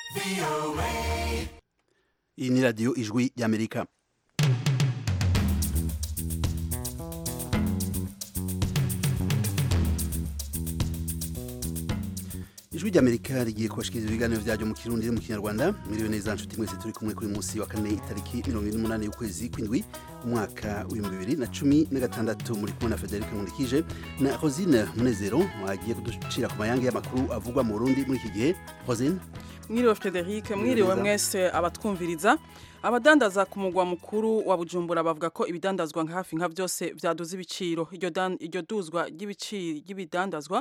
iyi ni radiyo ijwi ry'amerika ijwi ry'amerika rigiye kubashikiriza ibiganiro byaryo mu kirundi no mu kinyarwanda mwiriwe neza nshuti mwese turi kumwe kuri munsi wa kane itariki mirongo ine n'umunani y'ukwezi kw'indwi umwaka w'ibihumbi bibiri na cumi na gatandatu muri kumwe na federica nkundikije na rosine munezero wagiye kuducira ku mayange y'amakuru avugwa mu burundi muri iki gihe rosine mwiriwe frederic mwiriwe mwese abatwumviriza abadandaza ku mugwa mukuru wa bujumbura bavuga ko ibidandazwa nka hafi nka byose byaduze ibiciro iryo duzwa ry'ibidandazwa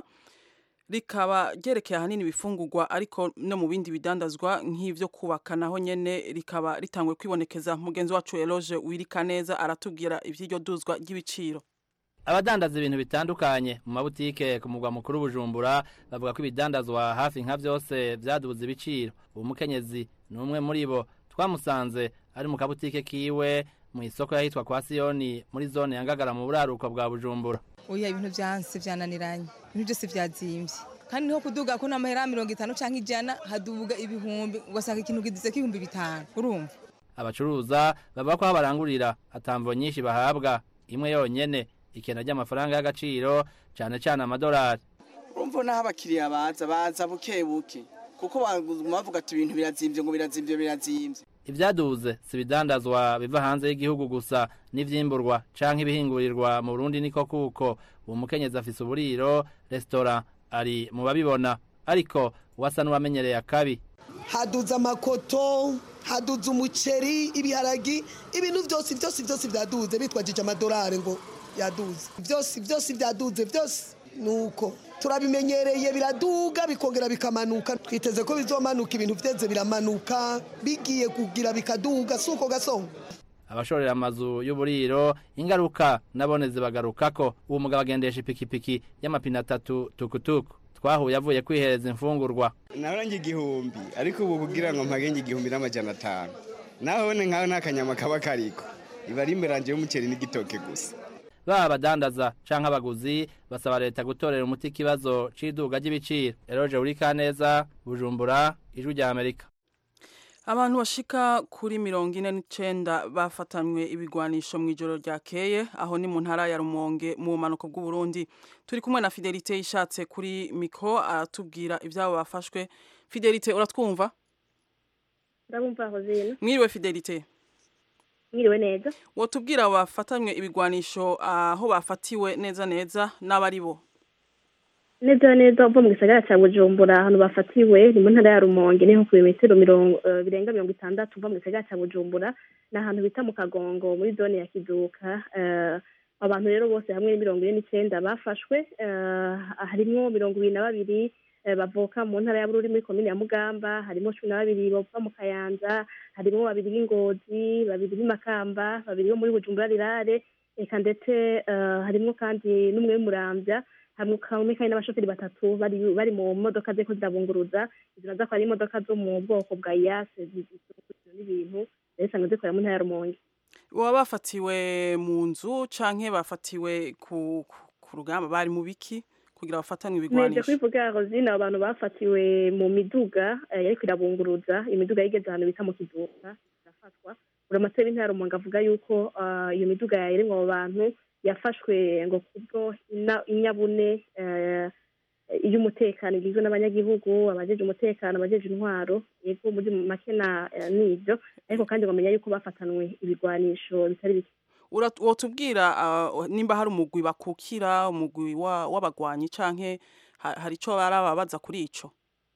rikaba ryerekeye ahanini ibifungurwa ariko no mu bindi bidandazwa nk'ibyo kubaka naho nyene rikaba ritangwe kwibonekeza mugenzi wacu Eloge wirika neza aratubwira ivy'iryo duzwa ry'ibiciro abadandaza ibintu bitandukanye mu mabutike ku mugwa mukuru bujumbura bavuga ko ibidandazwa hafi nka byose byaduze ibiciro uwo mukenyezi ni umwe muri bo twamusanze ari mu kabutike kiwe mu isoko yahitwa kwa siyoni muri zone ya ngagara mu buraruko bwa bujumbura oya ibintu byanse byananiranye ibintu byose byazimbye kandi niho kuduga ko n'amahera mirongo itanu cyangwa ijana haduga ibihumbi ugasanga ikintu kiduze k'ibihumbi bitanu urumva abacuruza bavuga ko aho barangurira atamvo nyinshi bahabwa imwe yonyene ikena ry'amafaranga y'agaciro cyane cyane amadolari urumva naho abakiriya baza baza buke buke kuko bavuga ati ibintu birazimbye ngo birazimbye birazimbye ibyaduze si ibidandazwa biva hanze y'igihugu gusa n'ivyimburwa canke ibihingurirwa mu Burundi niko kuko uwo mukenyezi afise uburiro restaurant ari mu babibona ariko wasa n'uwamenyereye akabi haduze amakoto haduze umuceri ibiharagi ibintu byose byose byose byaduze bitwajije amadolari ngo yaduze byose byose byaduze byose nuko turabimenyereye biraduga bikongera bikamanuka twiteze ko bizomanuka ibintu byeze biramanuka bigiye kugira bikaduga si uko gasonga abashorera amazu y'uburiro ingaruka nabone zibagaruka ko uwo mugabo agendesha ipikipiki y'amapine atatu tukutuku twahuye avuye kwihereza imfungurwa nahora igihumbi ariko ubu kugira ngo mpagenge igihumbi n'amajana atanu naho ne nkaho nta kanyama kaba kariko iba ari imberanje y'umuceri n'igitoke gusa baba abadandaza canke abaguzi basaba leta gutorera umuti ikibazo c'iduga ry'ibiciro eroje urika neza bujumbura ijwi rya amerika abantu bashika kuri mirongo ine n'icenda bafatanywe ibigwanisho mu ijoro ryakeye aho ni mu ntara ya rumonge mu bumanuko bw'uburundi turi kumwe na fidelite yishatse kuri mikro aratubwira ivyabo bafashwe fidelite uratwumva ndabumva hozina mwiriwe fidelite mwiriwe neza wotubwira bafatanywe ibigwanisho aho bafatiwe neza neza n'abari bo neza neza uva mu gisagara cya bujumbura ahantu bafatiwe ni mu ntara ya rumonge niho ku bimetero mirongo birenga mirongo itandatu uva mu gisagara cya bujumbura ni ahantu bita mu kagongo muri zone ya kiduka abantu rero bose hamwe ni mirongo ine n'icyenda bafashwe harimo mirongo ibiri na babiri bavuka mu ntara ya bururi muri komine ya mugamba harimo cumi na babiri bava mu kayanza harimo babiri b'ingozi babiri b'imakamba babiri bo muri bujumbura rirare reka ndetse harimo kandi n'umwe w'umurambya hamwe kandi n'abashoferi batatu bari mu modoka zeko zirabunguruza izo nazo akaba ari imodoka zo mu bwoko bwa yase n'ibintu zisanzwe zikorera mu ntara ya rumonge baba bafatiwe mu nzu canke bafatiwe ku rugamba bari mu biki kugira bafatane ibigwanisho nje kwivuga Rosine abantu bafatiwe mu miduga yariko irabunguruza imiduga yigeze ahantu bita mu kiduka irafatwa uramatse w'intara rumonge avuga yuko iyo miduga yayirimwo abo bantu yafashwe ngo kubwo inyabune iy'umutekano igizwe n'abanyagihugu abajeje umutekano abajeje intwaro yego muri make na nibyo ariko kandi bamenya yuko bafatanwe ibigwanisho bitari bike wotubwira nimba hari umugwi bakukira umugwi w'abagwanyi canke hari ico barababaza kuri ico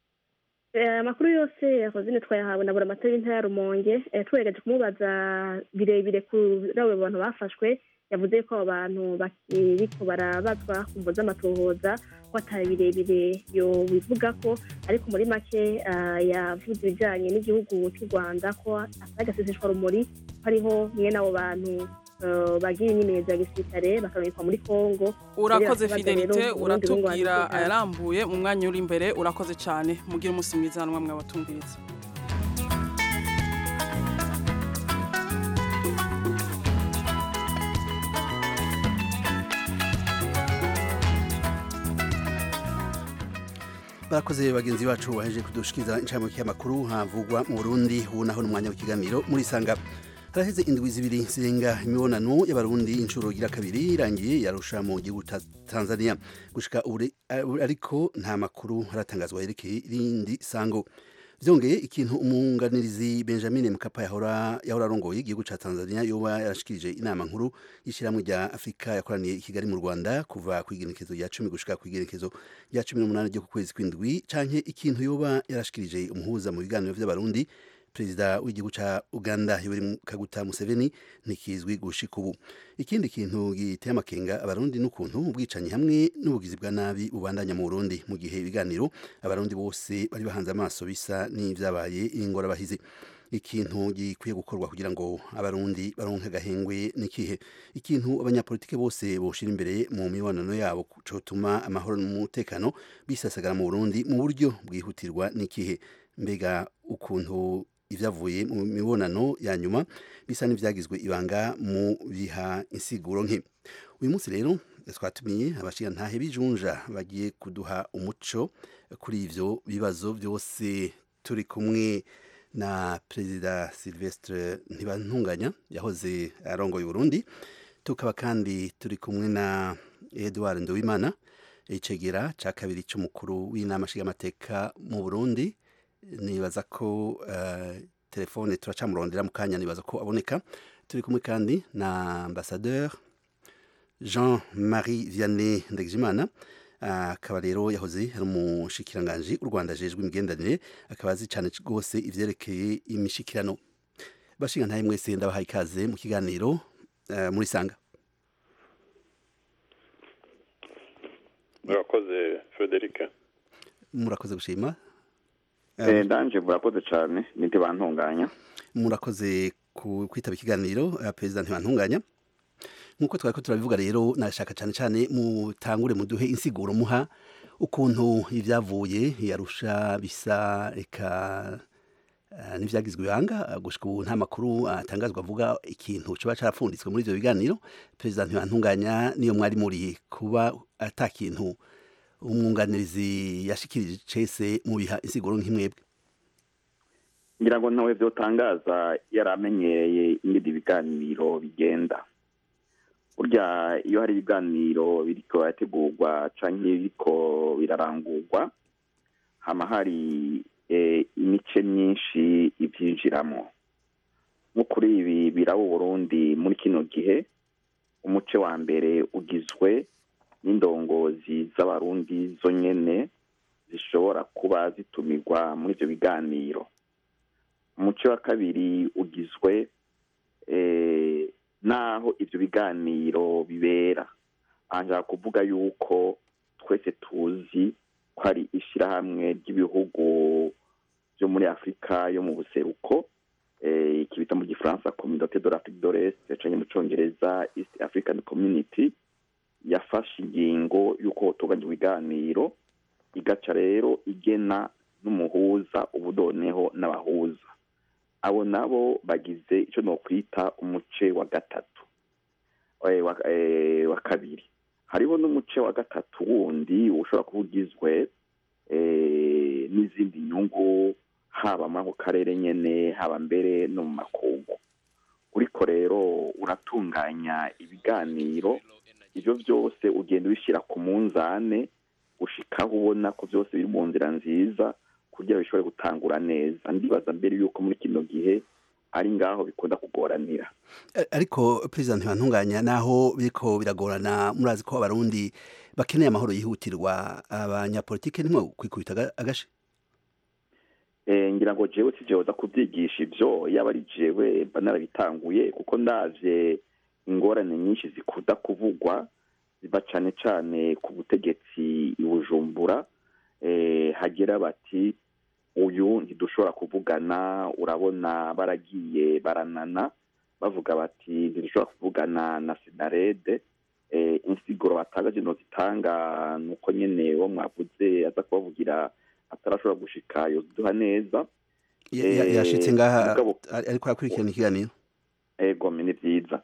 amakuru yose yakozine twayahawe na buramatari w'intara ya rumonge twegereje kumubaza birebire kuri abo bantu bafashwe yavuze ko abo bantu bakiriko barabazwa ku mvo z'amatohoza ko atari birebire yo bivuga ko ariko muri make yavuze ibijyanye n'igihugu cy'u rwanda ko atari agaseseshwa rumuri ko ariho mwene abo bantu bagira imyimenyerezo ya gisirikare bakarungikwa muri kongo urakoze fidelite uratubwira ayarambuye mu mwanya uri imbere urakoze cyane mugire umunsi mwiza namwe mwabatumviriza barakoze bagenzi bacu baheje kudushikiriza inshamake y'amakuru havugwa mu burundi ubu naho n'umwanya w'ikiganiro muri sanga haraheze indwi zibiri zirenga imibonano y'abarundi inshuro igira kabiri irangiye yarusha mu gihugu ta tanzania gushika ubu ariko nta makuru haratangazwa yerekeye irindi sango vyongeye ikintu umunganirizi benjamin mkapa yahora yahora arongoye igihugu ca tanzania yoba yarashikirije inama nkuru y'ishyirahamwe rya afurika yakoraniye i kigali mu rwanda kuva ku igenekezo rya cumi gushika ku igenekezo rya cumi n'umunani ryo ku kwezi kw'indwi canke ikintu yoba yarashikirije umuhuza mu biganiro vy'abarundi perezida w'igihugu ca uganda yoweri kaguta museveni ntikizwi gushika ubu ikindi kintu giteye amakenga abarundi n'ukuntu ubwicanyi hamwe n'ubugizi bwa nabi bubandanya mu burundi mu gihe ibiganiro abarundi bose bari bahanze amaso bisa n'ivyabaye ingorabahizi ikintu gikwiye gukorwa kugira ngo abarundi baronke agahengwe n'ikihe ikintu abanyapolitike bose boshira imbere mu mibonano yabo cotuma amahoro n'umutekano bisasagara mu burundi mu buryo bwihutirwa n'ikihe mbega ukuntu ivyavuye mu mibonano ya nyuma bisa n'ivyagizwe ibanga mu biha insiguro nke uyu munsi rero twatumiye abashingantahe bijunja bagiye kuduha umuco kuri ivyo bibazo byose turi kumwe na perezida Silvestre Ntibantunganya yahoze arongoye Burundi tukaba kandi turi kumwe na Edouard Nduwimana icegera ca kabiri c'umukuru w'inama nshingamateka mu Burundi nibaza ko uh, telefone turacamurondera mu kanya nibaza ko aboneka turi kumwe kandi na ambassadeur Jean Marie Vianney Ndegijimana akaba uh, rero yahoze ari umushikiranganji u Rwanda ajejwe imigenderanire akaba azi cyane rwose ivyerekeye imishikirano bashinga ntaye mwese ndabahaye ikaze mu kiganiro uh, muri sanga murakoze Frederic murakoze gushima ndanje murakoze cyane ninde bantunganya murakoze kwitaba ikiganiro perezida ntibantunganya nk'uko twari ko turabivuga rero nashaka cyane cyane mutangure muduhe insiguro muha ukuntu ibyavuye yarusha bisa reka n'ibyagizwe ibanga gushika ubu nta makuru atangazwa avuga ikintu kiba cyarapfunditswe muri ibyo biganiro perezida ntibantunganya niyo mwari muri kuba ata kintu umwunganizi yashikirije cese mu biha insiguro nk'imwebwe ngira ngo ntawe byotangaza yari amenyereye ingidi ibiganiro bigenda burya iyo hari ibiganiro biriko birategurwa canke biriko birarangurwa hama hari imice myinshi ivyinjiramo nko kuri ibi biraba Burundi muri kino gihe umuce wa mbere ugizwe n'indongozi z'abarundi zo nyene zishobora kuba zitumirwa muri ivyo biganiro umuce wa kabiri ugizwe n'aho ivyo biganiro bibera aha kuvuga yuko twese tuzi ko ari ishirahamwe ry'ibihugu vyo muri afurika yo mu buseruko iki bita mu gifaransa communauté de l'afrique de l'est canke mu congereza east african community yafashe ingingo y'uko hotunganya ibiganiro igaca rero igena n'umuhuza ubudoneho n'abahuza abo nabo bagize icyo nokwita umuce wa gatatu wa kabiri hariho n'umuce wa gatatu wundi ushobora kuba ugizwe n'izindi nyungu haba muri ako karere nyine haba mbere no mu makungu uriko rero uratunganya ibiganiro ibyo byose ugenda ubishyira ku munzane ushikaho ubona ko byose biri mu nzira nziza kugira bishobore gutangura neza ndibaza mbere yuko muri kino gihe ari ngaho bikunda kugoranira ariko perezida ntibantunganya naho biriko biragorana murazi ko abarundi bakeneye amahoro yihutirwa abanyapolitike nimwe kwikubita agashe ngira ngo jewe si jewe kubyigisha ibyo yaba ari jewe mba narabitanguye kuko ndavye ingorane nyinshi zikunda kuvugwa ziba cane cane ku butegetsi i bujumbura hagira bati uyu ntidushobora kuvugana urabona baragiye baranana bavuga bati ntidushobora kuvugana na sinarede insiguro batanga zino zitanga ni uko nyine wo mwavuze aza kubavugira atarashobora gushika yoduha neza yashitse ngaha ariko arakurikirana ikiganiro ego ni byiza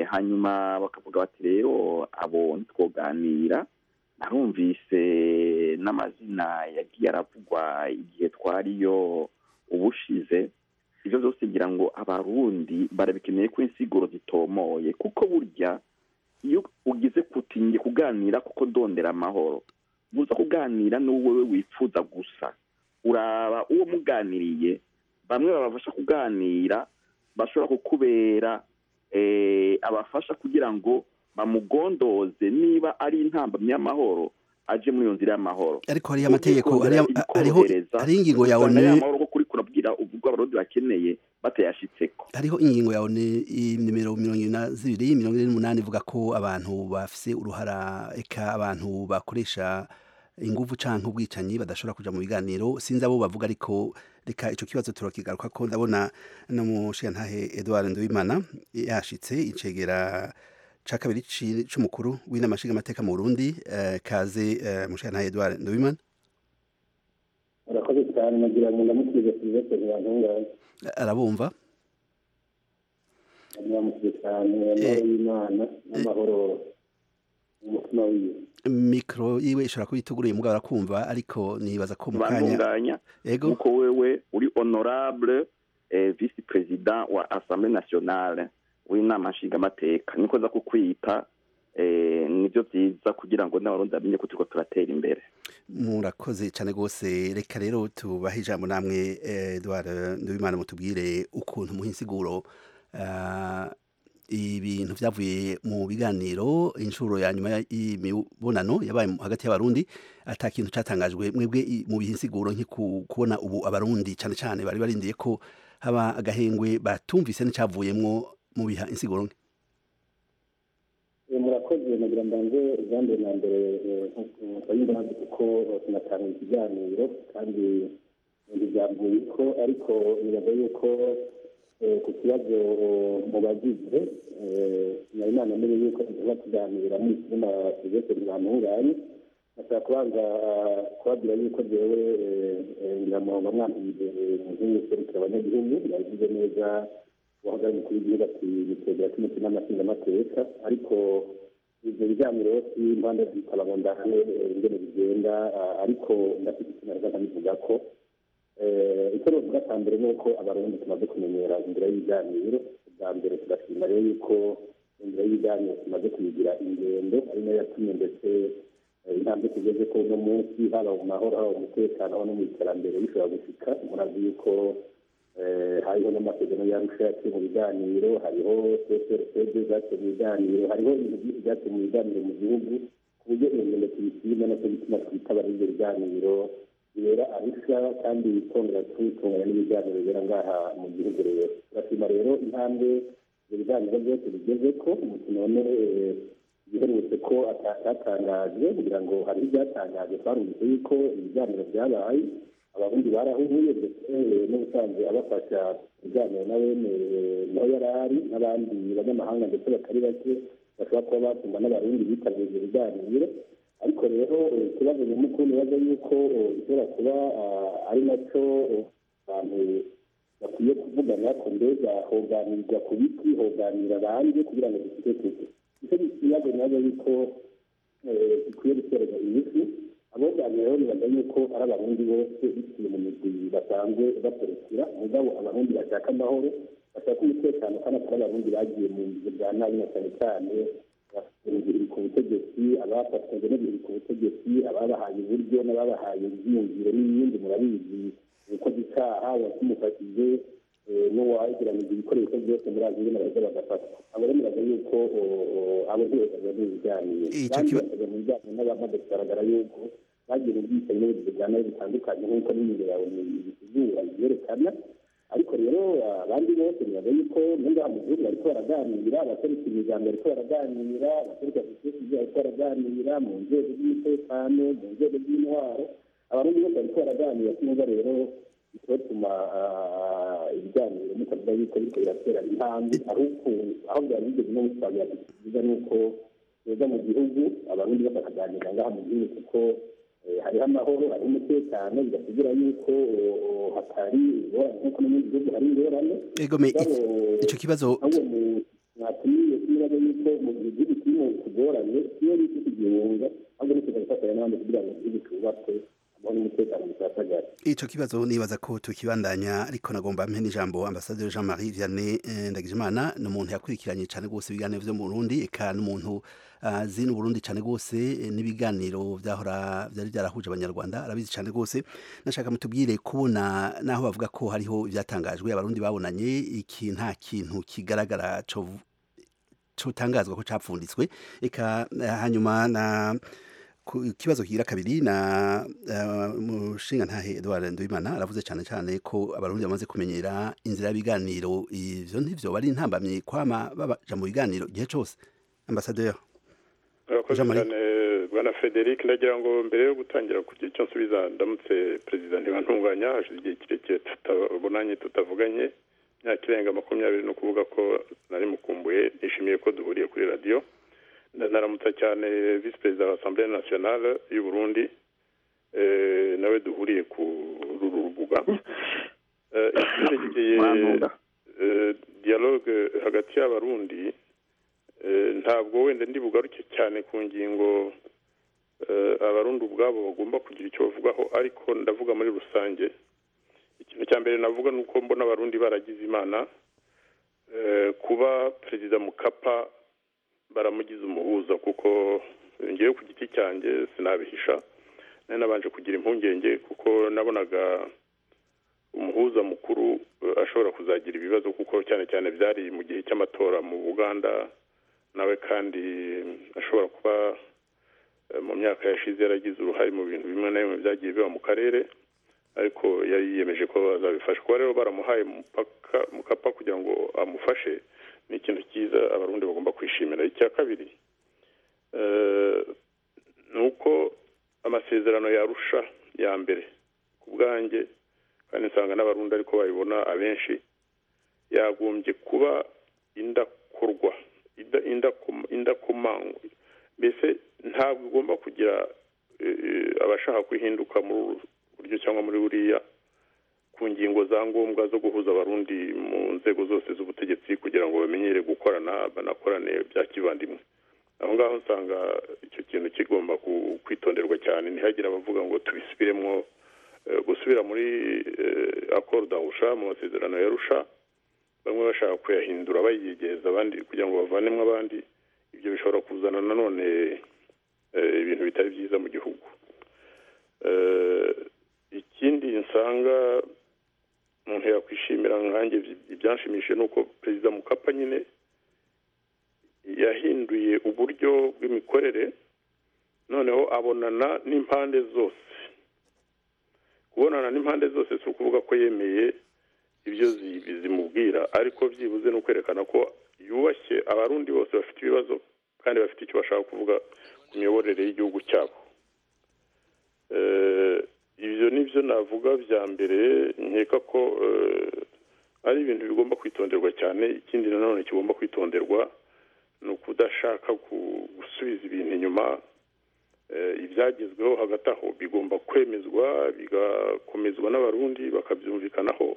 hanyuma bakavuga bati rero abo ntitwoganira narumvise n'amazina yagiye aravugwa igihe twariyo ubushize ibyo byose ngira ngo abarundi barabikeneye ko insiguro zitomoye kuko burya iyo ugize kutinge kuganira kuko dondera amahoro buza kuganira n'uwo wowe wifuza gusa uraba uwo muganiriye bamwe babafasha kuganira bashobora kukubera abafasha kugira ngo bamugondoze niba ari intambamyi y'amahoro aje muri iyo nzira y'amahoro ariko hariho amategeko hariho ingingo ya onu amahoro ko kuri kurabwira ubwo abarundi bakeneye batayashitseko hariho ingingo ya onu nimero mirongo ine na zibiri mirongo ine n'umunani ivuga ko abantu bafise uruhara eka abantu bakoresha inguvu canke ubwicanyi badashobora kuja mu biganiro sinzi abo bavuga ariko reka ico kibazo turakigaruka ko ndabona no mushigantahe Edouard Nduwimana yashitse icegera ca kabiri c'umukuru w'inama nshingamateka mu Burundi uh, kaze uh, mushigantahe Edouard Nduwimana urakoze cyane nagira ngo ndamukize Sylvestre Ntibantungane arabumva ndamukize cyane amahoro y'Imana n'amahoro umutima wiwe mikro yiwe ishobora kuba ituguruye mugabo arakumva ariko nibaza ko mu kanya ego uko wewe uri honorable eh, vice president wa assemblée nationale w'inama nshingamateka niko nza kukwita eh, nivyo vyiza kugira ngo n'abarundi bamenye ko turiko turatera imbere murakoze cyane rwose reka rero tubahe ijambo namwe Edouard Nduwimana mutubwire ukuntu muha insiguro uh, ibintu byavuye mu biganiro inshuro ya nyuma y'imibonano yabaye hagati y'abarundi ata kintu cyatangajwe mwebwe mu bihe insiguro kubona ubu abarundi cyane cyane bari barindiye ko haba agahengwe batumvise n'icyavuyemwo mu biha insiguro nke murakoze nagira mbanze ubwambere na mbere nk'uko kuko tunatanga ikiganiro kandi ntibyavuye ko ariko nibaza yuko ku kibazo mu bagize nari nanamenye yuko tuba tuganira muri kirima sylvestre ntibantunganye nashaka kubanza kubabwira yuko jewe nyiramurongo mwambwiye nk'userukira abanyagihugu yabivuze neza uwahagarariye umukuru w'igihugu ati nitegera cy'umutima n'amasingamateka ariko ibyo biganiro impande zikaba ngo ndahane ingene bigenda ariko ndafite ikintu naza nkabivuga ko icyo novuga cya mbere ni uko abarundi tumaze kumenyera inzira y'ibiganiro bwa mbere tugashima rero yuko inzira y'ibiganiro tumaze kuyigira ingendo ari nayo yatumye ndetse intambwe tugeze ko uno munsi haba mu mahoro haba mu mutekano haba no mu iterambere bishobora gushika murazi yuko hariho n'amasezerano yarusha yaciye mu biganiro hariho cprcd zaciye mu biganiro hariho ibintu byinshi byaciye mu biganiro mu gihugu ku buryo iyo ngendo tuyishima nacyo gituma twitaba ibyo biganiro bibera arusha kandi twongera tubitunganya n'ibiganiro bibera ngaha mu gihugu rero turashima rero intambwe ibyo biganiro byose bigeze ko none biherutse ko atatangajwe kugira ngo hari ibyatangajwe twarumvise yuko ibiganiro byabaye abarundi barahuye ndetse n'ubusanzwe abafasha ibiganiro na bene naho yari ari n'abandi banyamahanga ndetse batari bake bashobora kuba batumva n'abarundi bitabiriye ibyo biganiro ariko rero ikibazo nyamukuru nibaza yuko gishobora kuba ari nacyo abantu bakwiye kuvugana ko mbega hoganirwa ku biti hoganira abandi kugira ngo dufite tuzi icyo kibazo nibaza yuko gikwiye guterwa inyishu aboganira rero nibaza yuko ari abarundi bose biciye mu migwi basanzwe baserukira mugabo abarundi bashaka amahoro bashaka umutekano kandi atari abarundi bagiye mu bihe bya nabi na cyane cyane biri ku butegetsi abafatanyije n'ibiri ku butegetsi ababahaye uburyo n'ababahaye ibyiyumviro n'ibindi murabizi ukoze icyaha wakimufatije n'uwagiranije ibikoresho byose muri azi ingene baheza bagafatwa abo rero muraza yuko abo ntibajya mu biganiro kandi bakajya mu biganiro n'abamaze kugaragara yuko bagira ubwicanyi n'ubugizi bwa nabi bitandukanye nk'uko n'imibiri yawe ibisuzura byerekana ariko rero abandi bose nibaza yuko ngaha mu gihugu bariko baraganira abaseruka imigambi bariko baraganira abaseruka sosiyete bariko baraganira mu nzego z'umutekano mu nzego z'intwaro abarundi bose bariko baraganira kumva rero bitotuma ibiganiro mutavuga yuko biriko biratera intambwe ahubwo aho byari bigeze no gusabira byiza ni uko beza mu gihugu abarundi bose bakaganira ngaha mu gihugu kuko hariho amahoro hariho umutekano bigasigira yuko hatari ingorane nk'uko no mu gihugu hari ingorane icyo kibazo mwatumiye kibazo yuko mu gihe igihugu kirimo kugoranye iyo bita ikigihunga ahubwo ni kuza gufatanya n'abandi kugira ngo igihugu cyubakwe amahoro n'umutekano bisasagare ico kibazo nibaza ko tukibandanya ariko nagomba mpe n'ijambo ambasaderi Jean Marie Vianney eh, Ndagijimana ni umuntu yakurikiranye cyane rwose ibiganiro vyo mu Burundi eka n'umuntu azi uh, n'Uburundi cyane rwose eh, n'ibiganiro vyahora vyari byarahuje abanyarwanda arabizi cyane rwose nashaka mutubwire kubona naho bavuga ko hariho ivyatangajwe abarundi babonanye iki nta kintu kigaragara co cotangazwa ko capfunditswe eka eh, hanyuma na ku kibazo kigira kabiri na uh, mushinga ntahe Edouard Nduwimana aravuze cyane cyane ko abarundi bamaze kumenyera inzira y'ibiganiro ivyo ntivyo bari ntambamye kwama babaja mu biganiro igihe cose ambassadeur urakoze cyane bwana frederic ndagira ngo mbere yo gutangira kugira icyo nsubiza ndamutse perezida ntibantunganya hashize igihe kirekire tutabonanye tutavuganye imyaka irenga makumyabiri ni ukuvuga ko nari mukumbuye nishimiye ko duhuriye kuri radiyo naramutsa cyane visi perezida wa asamblee nationale y'u burundi nawe duhuriye ku ruru rubuga icyerekeye dialogue hagati y'abarundi ntabwo wenda ndi bugaruke cyane ku ngingo abarundi ubwabo bagomba kugira icyo bavugaho ariko ndavuga muri rusange ikintu cya mbere navuga ni uko mbona abarundi baragize imana kuba perezida mukapa baramugize umuhuza kuko ngewe ku giti cyanjye sinabihisha nari nabanje kugira impungenge kuko nabonaga umuhuza mukuru ashobora kuzagira ibibazo kuko cyane cyane byari mu gihe cy'amatora mu buganda nawe kandi ashobora kuba mu myaka yashize yaragize uruhare mu bintu bimwe na bimwe byagiye biba mu karere ariko yari yiyemeje ko bazabifasha kuba rero baramuhaye mukapa kugira ngo amufashe ni ikintu cyiza abarundi bagomba kwishimira icya kabiri ni uko amasezerano yarusha ya mbere ku bwanjye kandi nsanga n'abarundi ariko babibona abenshi yagombye kuba indakorwa indakomangwa mbese ntabwo igomba kugira abashaka kwihinduka muri buryo cyangwa muri buriya ku ngingo za ngombwa zo guhuza abarundi mu nzego zose z'ubutegetsi kugira ngo bamenyere gukorana banakorane bya kivandimwe aho ngaho nsanga icyo kintu kigomba kwitonderwa cyane ntihagire abavuga ngo tubisubiremo gusubira muri akoro dahusha mu masezerano ya rusha bamwe bashaka kuyahindura bayigeza abandi kugira ngo bavanemo abandi ibyo bishobora kuzana nanone ibintu bitari byiza mu gihugu ikindi nsanga umuntu yakwishimira nkange ibyanshimishije ni uko perezida mukapa nyine yahinduye uburyo bw'imikorere noneho abonana n'impande zose kubonana n'impande zose si ukuvuga ko yemeye ibyo zimubwira ariko byibuze ni ukwerekana ko yubashye abarundi bose bafite ibibazo kandi bafite icyo bashaka kuvuga ku miyoborere y'igihugu cyabo ibyo ni byo navuga bya mbere nkeka ko ari ibintu bigomba kwitonderwa cyane ikindi nanone kigomba kwitonderwa ni ukudashaka gusubiza ibintu inyuma ibyagezweho hagati aho bigomba kwemezwa bigakomezwa n'abarundi bakabyumvikanaho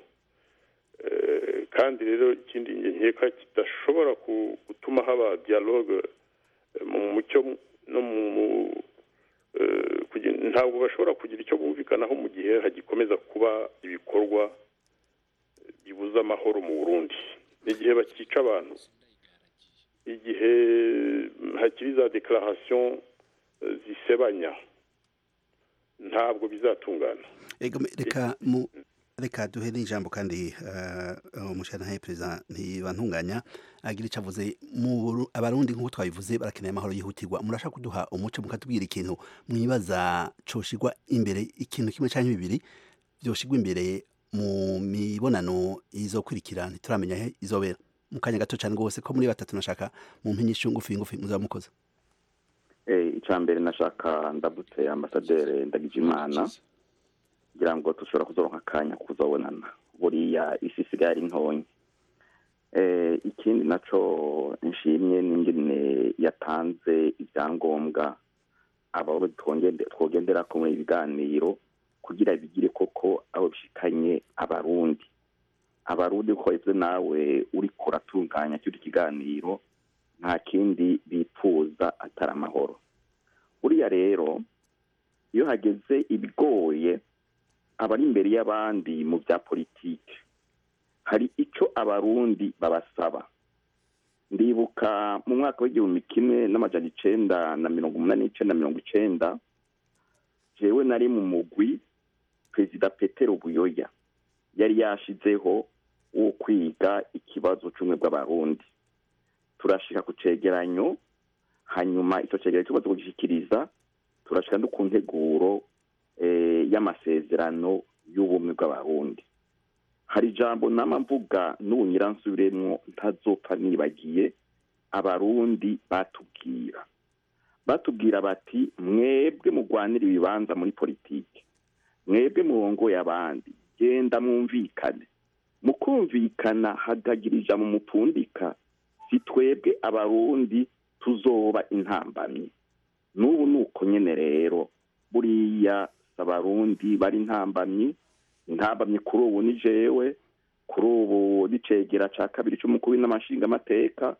kandi rero ikindi nkeka kidashobora gutuma haba dialogue mu mucyo no mu ntabwo bashobora kugira icyo bumvikanaho mu gihe hagikomeza kuba ibikorwa bibuza amahoro mu burundi igihe bakica abantu igihe hakiri za dekararasiyo zisebanya ntabwo bizatungana reka mu reka duhe n'ijambo kandi umushyiranahe perezida ntibantunganya agira icyo avuze abarundi nk'uko twabivuze barakeneye amahoro yihutirwa murashaka kuduha umuco mukatubwira ikintu mwibaza coshigwa imbere ikintu kimwe cyangwa bibiri byoshigwa imbere mu mibonano izokurikira ntituramenya he izobera mu kanya gato cyane rwose ko muri batatu nashaka mu mpinyisho ngufi ngufi muzaba mukoze icya mbere nashaka ndabutse ambasaderi ndagijimana kugira ngo dushobora kuzoronka akanya kuzabonana buriya isi isigaye ari ntonya ikindi nacyo nshimye n'ingene yatanze ibyangombwa abo twogendera ko muri ibiganiro kugira bigire koko aho bishikanye abarundi abarundi ko ibyo nawe uri kuratunganya cy'icyo kiganiro nta kindi bipfuza atari amahoro buriya rero iyo hageze ibigoye abari imbere y'abandi mu bya politiki hari icyo abarundi babasaba ndibuka mu mwaka w'igihumbi kimwe n'amajana icenda na mirongo umunani n'icenda mirongo icenda jewe nari mu mugwi perezida petero buyoya yari yashizeho wo kwiga ikibazo c'ubumwe bw'abarundi turashika ku cegeranyo hanyuma icyo cegeranyo tumaze kugishikiriza turashika no ku nteguro y'amasezerano y'ubumwe bw'abarundi hari ijambo nama mvuga n'ubu nyiransubiremwo ntazopfa nibagiye abarundi batubwira batubwira bati mwebwe mugwanira ibibanza muri politiki mwebwe murongoye abandi genda mwumvikane mu kumvikana hagagira ijambo mupfundika si twebwe abarundi tuzoba intambamyi n'ubu ni uko nyene rero buriya abarundi bari intambamyi intambamyi kuri ubu ni jewe kuri ubu n'icegera ca kabiri c'umukuru w'inamashinga amateka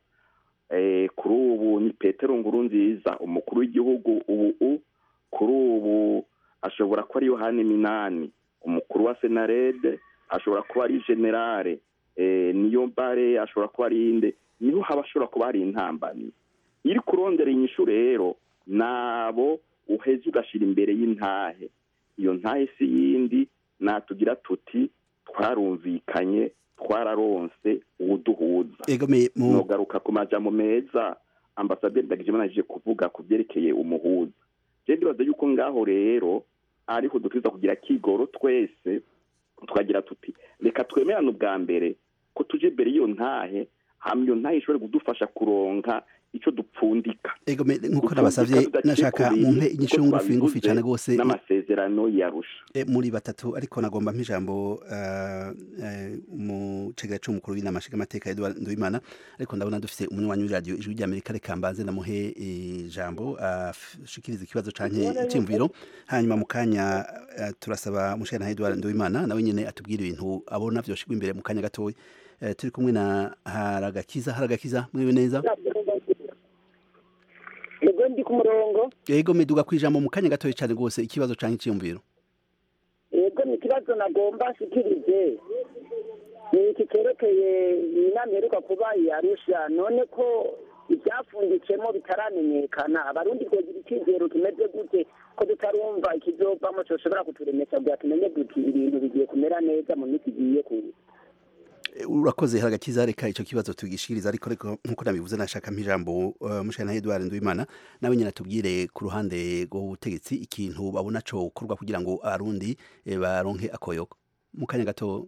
kuri ubu ni petero nkuru nziza umukuru w'igihugu ubu kuri ubu ashobora kuba ari yohani minani umukuru wa senarede ashobora kuba ari generale niyo mbare ashobora kuba ari inde niho haba ashobora kuba hari intambamyi iri kurondera inyishu rero nabo uheze ugashira imbere y'intahe iyo ntahe si yindi natugira tuti twarumvikanye twararonse uwuduhuza nogaruka ku majambo meza ambasaderi ndagijimana aje kuvuga ku byerekeye umuhuza je ndibaza yuko ngaho rero ariho dutwiza kugira kigoro twese tukagira tuti reka twemerane ubwa mbere ko tuje imbere y'iyo ntahe hama iyo ntahe ishobore kudufasha kuronka ico dupfundika ego nkuko nabasavye nashaka mumpe inyishu ngufi ngufi cyane gose n'amasezerano yarusha e, muri batatu ariko nagomba mpijambo uh, uh, mu cegera c'umukuru w'inama nshinga amateka Edouard Nduwimana ariko ndabona dufise umunywanyi w'iradio ijwi rya Amerika reka mbanze ndamuhe ijambo ashikiriza uh, ikibazo canke icimviro hanyuma mu kanya uh, turasaba mushana Edouard Nduwimana nawe nyene atubwira ibintu abona vyoshigwa imbere mu kanya gatoya uh, turi kumwe na Haragakiza Haragakiza mwiwe neza ego ndi ku murongo ego miduga ku ijambo mu kanya gatoya cyane rwose ikibazo cyangwa icyiyumviro ego ni ikibazo nagomba nshikirize ni iki cyerekeye inama iheruka kuba yarusha none ko ibyapfunditsemo bitaramenyekana abarundi twogira icyizero kimeze gute ko tutarumva ikizovamo cyoshobora kuturemesha bwa tumenye duti ibintu bigiye kumera neza mu minsi igiye kuza urakoze haragakiza reka icyo kibazo tugishiriza ariko ariko nkuko nabivuze nashaka mpijambo uh, mushana Edouard Nduwimana nawe nyine atubwire ku ruhande rw'ubutegetsi ikintu babona co gukorwa kugira ngo arundi e, baronke akoyoko mu kanya gato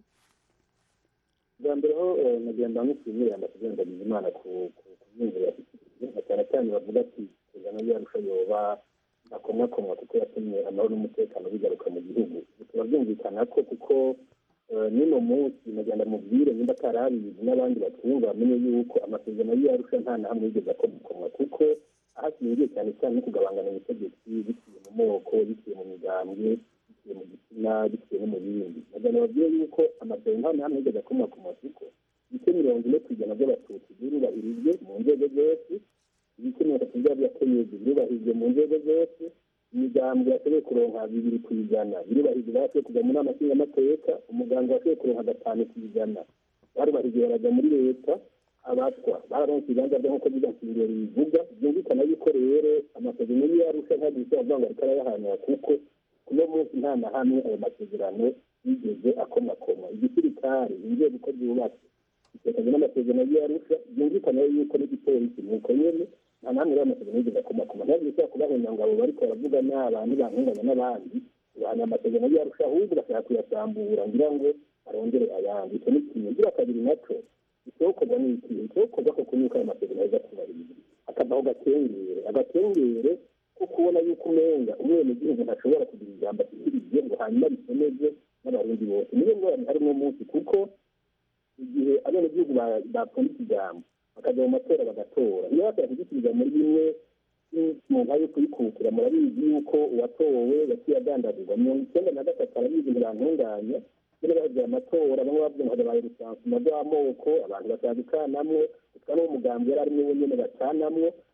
bwa mbere ho nagenda nkushimira ambasaderi Ndagijimana ku kunyumvira na cyane cyane bavuga ati kuzana yarusha yoba akomwakomwa kuko yatumye amahoro n'umutekano bigaruka mu gihugu bikaba byumvikana ko kuko n'uno munsi nagenda mubwire nimba atarabizi n'abandi batwumva bamenye yuko amasezerano y'iyarusha nta na hamwe yigeze akomokomwa kuko ahashingiye cyane cyane no kugabangana ubutegetsi biciye mu moko biciye mu migambwe biciye mu gitsina biciye no mu bindi nagenda babwiye yuko amasezerano nta na hamwe yigeze akomokomwa kuko ibice mirongo ine ku ijana by'abatutsi birubahirijwe mu nzego zose ibice mirongo itatu by'abakenyezi birubahirijwe mu nzego zose imigambwe yashoboye kuronka bibiri ku ijana birubahirije bashoboye kujya mu nama nshingamateka umuganga washoboye kuronka gatanu ku ijana barubahirije barajya muri leta abatwa bararonse ibibanza byo nk'uko bigasingiro bivuga byumvikana yuko rero amasezerano y'iyarusha ntabwo bishobora kuvuga ngo ariko arayahanira kuko kuno munsi nta na hamwe ayo masezerano yigeze akomakoma igisirikare inzego uko zubatse bitekanye n'amasezerano y'iyarusha byumvikana yuko n'igipolisi ni uko nyene nta namwe rero amasezerano yigeze akomakoma ntabwo bishobora kubahenya ngo abo bariko baravuga n'abantu bankunganya n'abandi bahana amasezerano y'iyarusha ahubwo bashaka kuyasambura ngira ngo arongere ayandi icyo ni kimwe ngira kabiri naco icokorwa ni iki icokorwa ko kunyuka ayo masezerano aza kubahiriza akavaho gatengere agatengere ko kubona yuko umenga umwenegihugu ntashobora kugira ijambo ashyikirije ngo hanyuma bisomeze n'abarundi bose niyo ngorane hari uno munsi kuko igihe abenegihugu bapfundika ijambo bakajya mu matora bagatora iyo bashaka kugisubiza muri bimwe mu nka yo kuyikukira murabizi yuko uwatowe yaciye agandagurwa mirongo icyenda na gatatu arabizi ntibantunganya nyine bagiye amatora bamwe bavuga ngo habaye rusansuma rw'amoko abantu bashaka gucanamwo utwa n'uwo mugambi yari arimo we nyine bacanamwo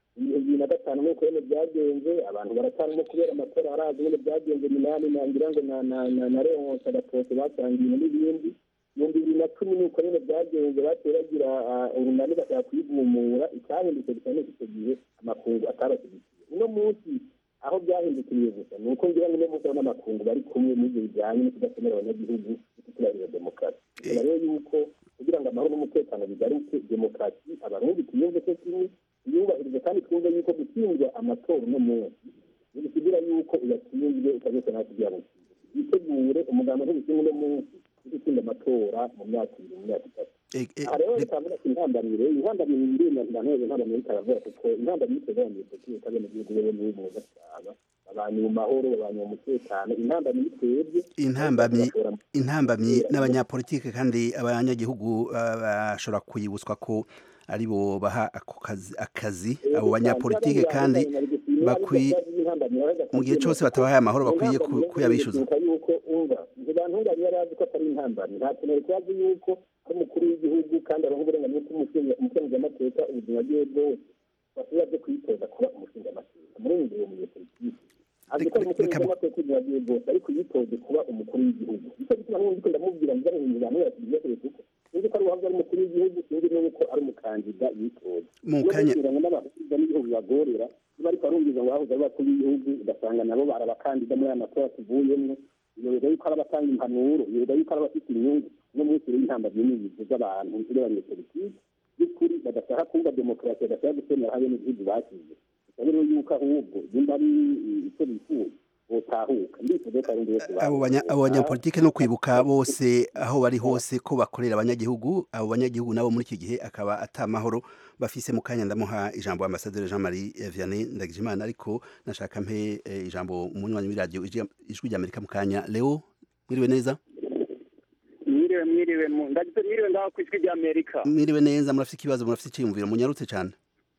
ibihumbi bibiri na gatanu nk'uko nyine byagenze abantu baracanamo kubera amatora arazi nyine byagenze minani nangira ngo na na na na leonce agatose batangiye n'ibindi ibihumbi bibiri na cumi nuko nyine byagenze baciye bagira urunani bashaka kuyigumura icyahindutse gusa ni icyo gihe amakungu atabashyigikiye uno munsi aho byahindukiriye gusa ni uko ngira ngo uno munsi abona amakungu bari kumwe n'ibyo bijyanye no kudakomera abanyagihugu no kuturarira demokarasi ubona rero yuko kugira ngo amahoro n'umutekano bigaruke demokarasi abarundi tuyumve ko kimwe yubahiriza kandi twumve yuko gutsindwa amatora uno munsi ntibisigira yuko uyatsinzwe ukagesa nawe kugira ngo yitegure umugambi ntibishinga uno munsi wo gutsinda amatora mu myaka ibiri mu myaka itatu aha rero rikavuga ati intambanire intambanire ndima ntaneze intambanire ikaravura kuko intambanire iteganyije politiki kabene gihugu wewe niwe muza cyane abantu mu mahoro abantu mu mutekano intambamyi twebwe intambamyi intambamyi n'abanyapolitike kandi abanyagihugu bashobora kuyibutswa ko aribo baha ako kazi akazi abo banyapolitike kandi bakwiye mu gihe cyose batabahaye amahoro bakwiye kuyabishyuza yuko umva ntibantunganye yari azi ko atari intambamyi nta kintu yari kubazi yuko ari umukuru w'igihugu kandi aronka uburenganzira bw'umukenguzamateka ubuzima bwiwe bwose bashobora byo kuyitoza kuba umushingamateka muri iyi ngihe umunyepolitiki azi ko ari umukenguzamateka ubuzima bwiwe bwose ariko yitoze kuba umukuru w'igihugu nicyo gituma n'ubundi ko ndamubwira ngo nzane abantu yasigiye kure kuko sinzi ko ari uwahoze ari umukuru w'igihugu sinzi n'uko ari umukandida yitoza mu kanya ngo n'abahuza n'ibihugu bibagorera niba ariko arumviza ngo bahuza ari abakuru b'igihugu ugasanga nabo bari abakandida muri aya matora tuvuyemo yoberwa yuko ari abatanga impanuro yoberwa yuko ari abafite inyungu no munsi rero intambamyi n'ibizu z'abantu z'abanyepolitiki by'ukuri badashaka kumva demokarasi badashaka gusemera habe n'igihugu bashyize gusa rero yuko ahubwo nimba ari icyo bifuza botahuka ndifuza ko arundi wese abo banyapolitike no kwibuka bose aho bari hose ko bakorera abanyagihugu abo banyagihugu nabo muri iki gihe akaba atamahoro bafise mu kanya ndamuha ijambo ambasaderi Jean Marie Vianney Ndagijimana ariko nashaka mpe ijambo umunywanyi w'iradio ijwi ry'Amerika mu kanya Leo mwiriwe neza mwiriwe mwiriwe ndagize mwiriwe ngaho ku ijwi ry'Amerika mwiriwe neza murafite ikibazo murafite icyiyumviro munyarutse cyane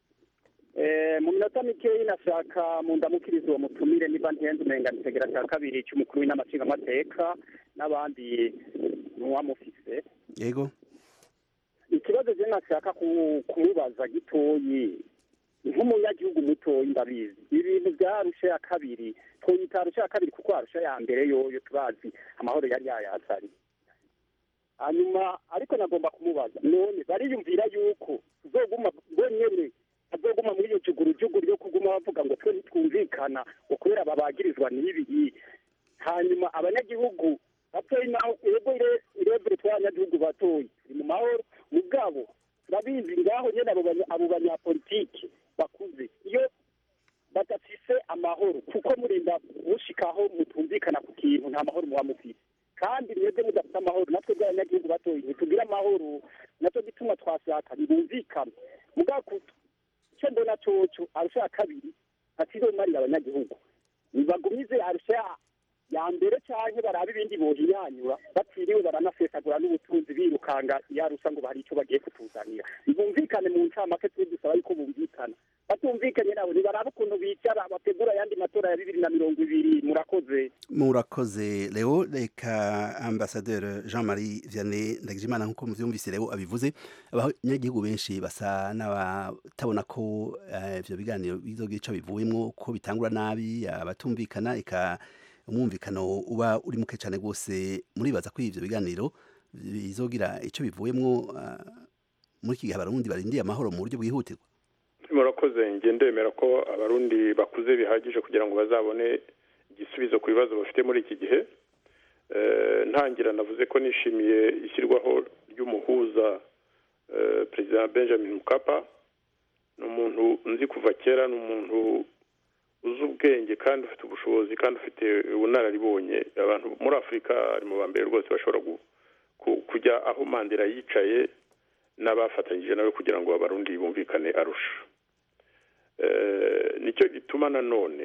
mu minota mikeyi nashaka mu ndamukirizo uwo mutumire niba ntihenze umenga nitegera cya kabiri cy'umukuru w'inamashingamateka n'abandi muwamufise yego ikibazo je nashaka kumubaza gitoyi nk'umunyagihugu mutoyi ndabizi ibintu byarusha ya kabiri twoyita arusha ya kabiri kuko arusha ya mbere yoyo turazi amahoro yari yayatsari hanyuma ariko nagomba kumubaza none bariyumvira yuko tuzoguma bonyene azoguma muri iyo jugurujugu ryo kuguma bavuga ngo twe ntitwumvikana ngo kubera babagirizwa n'ibi hanyuma abanyagihugu batoyi naho ego irebere tw'abanyagihugu batoyi turi mu mahoro mugabo turabizi ngaho nyene abo banyapolitiki bakuze iyo badafise amahoro kuko murinda mushikaho mutumvikana ku kintu nta mahoro muba mufise kandi mwebwe mudafite amahoro natwe bw'abanyagihugu batoyi ntitugira amahoro nacyo gituma twashaka ntibumvikane mugabo icyo mbona coco arusha ya kabiri atizomarira abanyagihugu nibagumize arusha ya mbere canke barabe ibindi bohinyanyura batiriwe baranasesagura n'ubutunzi birukanga yarusa ngo hari icyo bagiye kutuzanira ntibumvikane mu ncamake twe dusaba yuko bumvikana batumvikanye nabo ntibaraba ukuntu bicara bategura ayandi matora ya bibiri na mirongo ibiri murakoze murakoze leo reka ambasaderi jean marie vianney ndagijimana nk'uko muvyumvise leo abivuze abanyagihugu benshi basa n'abatabona ko ivyo biganiro bizogira ico bivuyemwo ko bitangura nabi abatumvikana eka umwumvikano uba uri muke cyane rwose muribaza ko ivyo biganiro bizogira ico bivuyemwo muri iki gihe abarundi barindiye amahoro mu buryo bwihutirwa murakoze nge ndemera ko abarundi bakuze bihagije kugira ngo bazabone igisubizo ku bibazo bafite muri iki gihe ntangira navuze ko nishimiye ishyirwaho ry'umuhuza perezida benjamin mukapa ni umuntu nzi kuva kera ni umuntu uzi ubwenge kandi ufite ubushobozi kandi ufite ubunararibonye abantu muri afurika ari mu ba mbere rwose bashobora kujya aho mandela yicaye n'abafatanyije nawe kugira ngo abarundi bumvikane arusha nicyo gituma nanone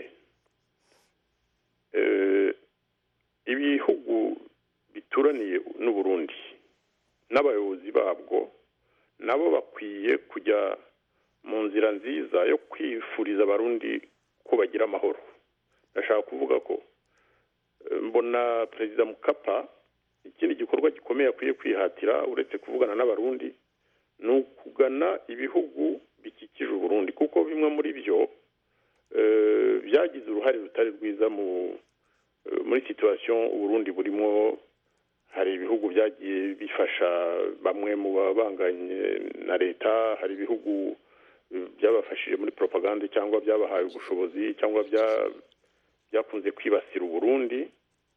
ibihugu bituraniye n'uburundi n'abayobozi babwo nabo bakwiye kujya mu nzira nziza yo kwifuriza abarundi ko bagira amahoro ndashaka kuvuga ko mbona perezida mukapa ikindi gikorwa gikomeye akwiye kwihatira uretse kuvugana n'abarundi ni ukugana ibihugu bikikije uburundi kuko bimwe muri byo byagize uruhare rutari rwiza mu muri situwasiyo uburundi burimo hari ibihugu byagiye bifasha bamwe mu babanganye na leta hari ibihugu byabafashije muri propaganda cyangwa byabahaye ubushobozi cyangwa byakunze kwibasira uburundi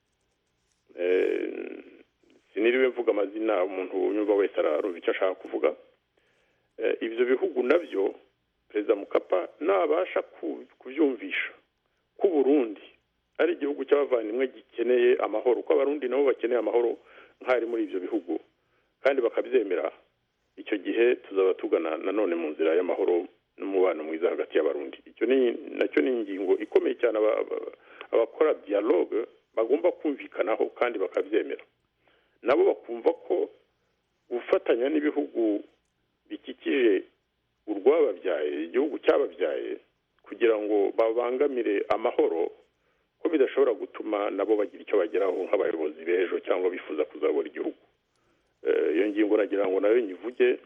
siniriwe mvuga amazina umuntu unyumva wese ararumva icyo ashaka kuvuga ibyo bihugu nabyo perezida mukapa nabasha kubyumvisha ko uburundi ari igihugu cy'abavandimwe gikeneye amahoro ko abarundi nabo bakeneye amahoro nk'ari muri ibyo bihugu kandi bakabyemera icyo gihe tuzaba tugana nanone mu nzira y'amahoro n'umubano mwiza hagati y'abarundi icyo ni nacyo ni ingingo ikomeye cyane abakora dialogue bagomba kumvikanaho kandi bakabyemera nabo bakumva ko gufatanya n'ibihugu bikikije urwababyaye igihugu cyababyaye kugira ngo babangamire amahoro ko bidashobora gutuma nabo bagira icyo bageraho nk'abayobozi b'ejo cyangwa bifuza kuzabura igihugu iyo ngingo nagira ngo nayo nyivuge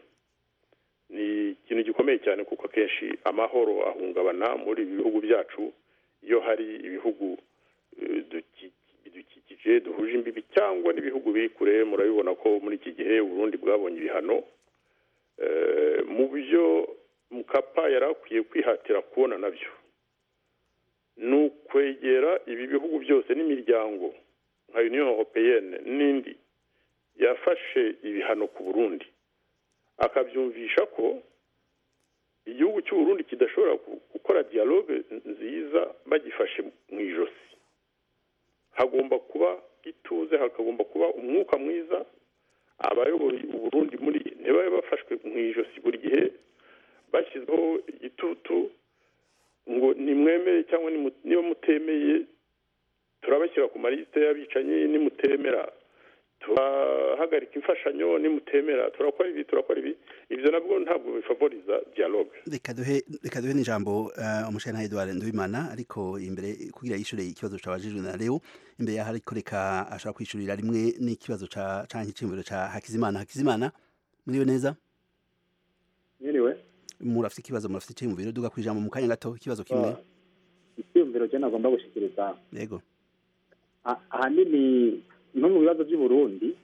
ni ikintu gikomeye cyane kuko akenshi amahoro ahungabana muri ibi bihugu byacu iyo hari ibihugu bidukikije duhuje imbibi cyangwa n'ibihugu biri kure murabibona ko muri iki gihe uburundi bwabonye ibihano mu byo mukapa yari akwiye kwihatira kubona nabyo ni ukwegera ibi bihugu byose n'imiryango nka union europeyenne n'indi yafashe ibihano ku burundi akabyumvisha ko igihugu cy'uburundi kidashobora gukora dialogue nziza bagifashe mu ijosi hagomba kuba ituze hakagomba kuba umwuka mwiza abayoboye uburundi muri ntibabe bafashwe mu ijosi buri gihe bashyizeho igitutu ngo nimwemere cyangwa niba mutemeye turabashyira ku malisite y'abicanyi nimutemera turahagarika imfashanyo nimutemera turakora ibi turakora ibi ibyo nabwo ntabwo bifavoriza dialogue reka duhe reka duhe n'ijambo umushana Edouard Nduwimana ariko imbere kugira yishure ikibazo cabajijwe na Leo imbere yaho ariko reka ashaka kwishurira rimwe n'ikibazo ca canke icimviro ca Hakizimana Hakizimana muriwe neza Mwiriwe murafite ikibazo murafite icimviro duga kwijambo mu kanya gato ikibazo kimwe icyumviro cyo nagomba gushikiriza yego ahanini no mu bibazo by'u Burundi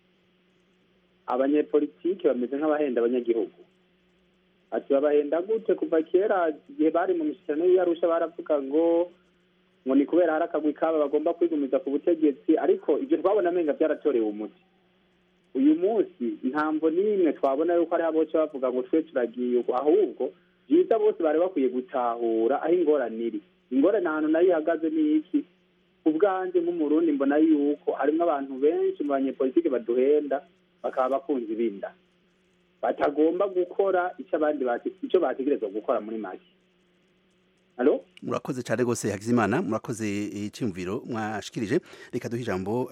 abanyepolitiki bameze nk'abahenda abanyagihugu ati babahenda gute kuva kera igihe bari mu mishyikirano y'iyarusha baravuga ngo ngo ni kubera hari akagwi kabo bagomba kwigumiza ku butegetsi ariko ibyo twabona amenga byaratorewe umuti uyu munsi ntambo n'imwe twabona yuko ari aboce bavuga ngo twe turagiye ahubwo byiza bose bari bakwiye gutahura aho ingorane iri ingorane ahantu nayo ihagaze ni iki ubwanjye nk'umurundi mbona yuko harimo abantu benshi mu banyepolitiki baduhenda bakaba bakunze ibinda batagomba gukora icyo abandi icyo bategerezwa gukora muri make halo murakoze cyane rwose hakizimana murakoze icyumviro mwashikirije reka duhe ijambo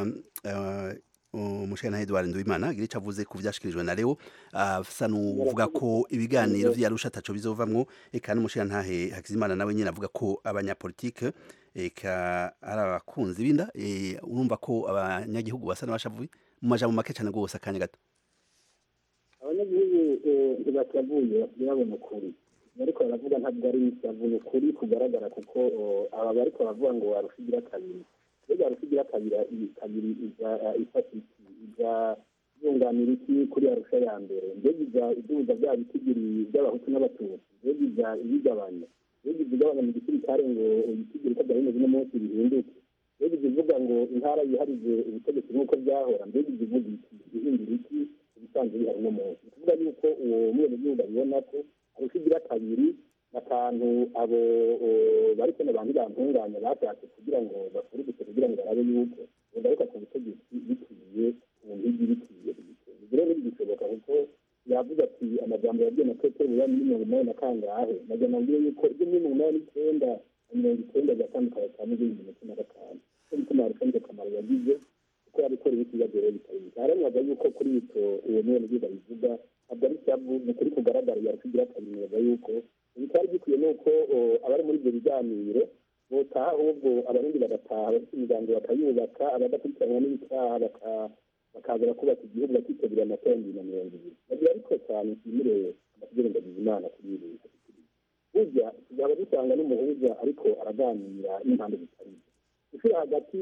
umushana Edouard Nduwimana gira icyo avuze ku byashikirijwe na Leo asa n'uvuga ko ibiganiro vyarusha ataco bizovamwo eka n'umushana ntahe hakizimana nawe nyine avuga ko abanyapolitike eka ari abakunzi binda urumva ko abanyagihugu basa n'abashavuye mu majambo make cyane rwose akanya gato abanyagihugu ntibatavuye ntibabone ukuri ariko baravuga ntabwo ari babona ukuri kugaragara kuko aba bariko baravuga ngo warushigira kabiri mbega warushigira kabiri kabiri ifata iki iza yunganira iki kuri arusha ya mbere mbega iza iduza bya bitigiri by'abahutu n'abatutsi mbega iza ibigabanya mbega iza igabanya mu gisirikare ngo ibitigiri ko byari bimeze uno munsi bihinduke mbega iza ivuga ngo intara yiharije ubutegetsi nk'uko byahora mbega iza ivuga iki ihindura iki ibisanzwe bihari uno munsi ni ukuvuga yuko uwo mwenegihugu abibona ko arusha igira kabiri akantu abo bari kano bantu bantunganya bashatse kugira ngo bakurugute kugira ngo barabe yuko bagaruka ku butegetsi bikwiye ku mpigi bikwiye ibyo rero ntibigishoboka kuko yavuze ati amajambo yabwiye na petero ya mirongo inani na kangahe nagira nabwiye yuko ibyo muri mirongo inani n'icyenda na mirongo icyenda byatandukanye cyane n'ibindi mirongo cumi na gatanu cyo gituma arushanije akamaro yagize kuko yabikora ibibazo rero bitari bike haranwaga yuko kuri icyo uwo mwenegihugu abivuga ntabwo ari cyavu ni ukuri kugaragara yarushigira kabiri yuko ibitari bikwiye ni uko abari muri ibyo biganiro botaha ahubwo abarundi bagataha bafite imiryango bakayubaka abadakurikiranwa n'ibitaha bakaza bakubaka igihugu bakitabira amatora bibiri na mirongo ibiri bagira ariko cyane nshimire tugerengagiza imana kuri ibi bintu burya tuzaba dusanga n'umuhuza ariko araganira n'impande zitari gushyira hagati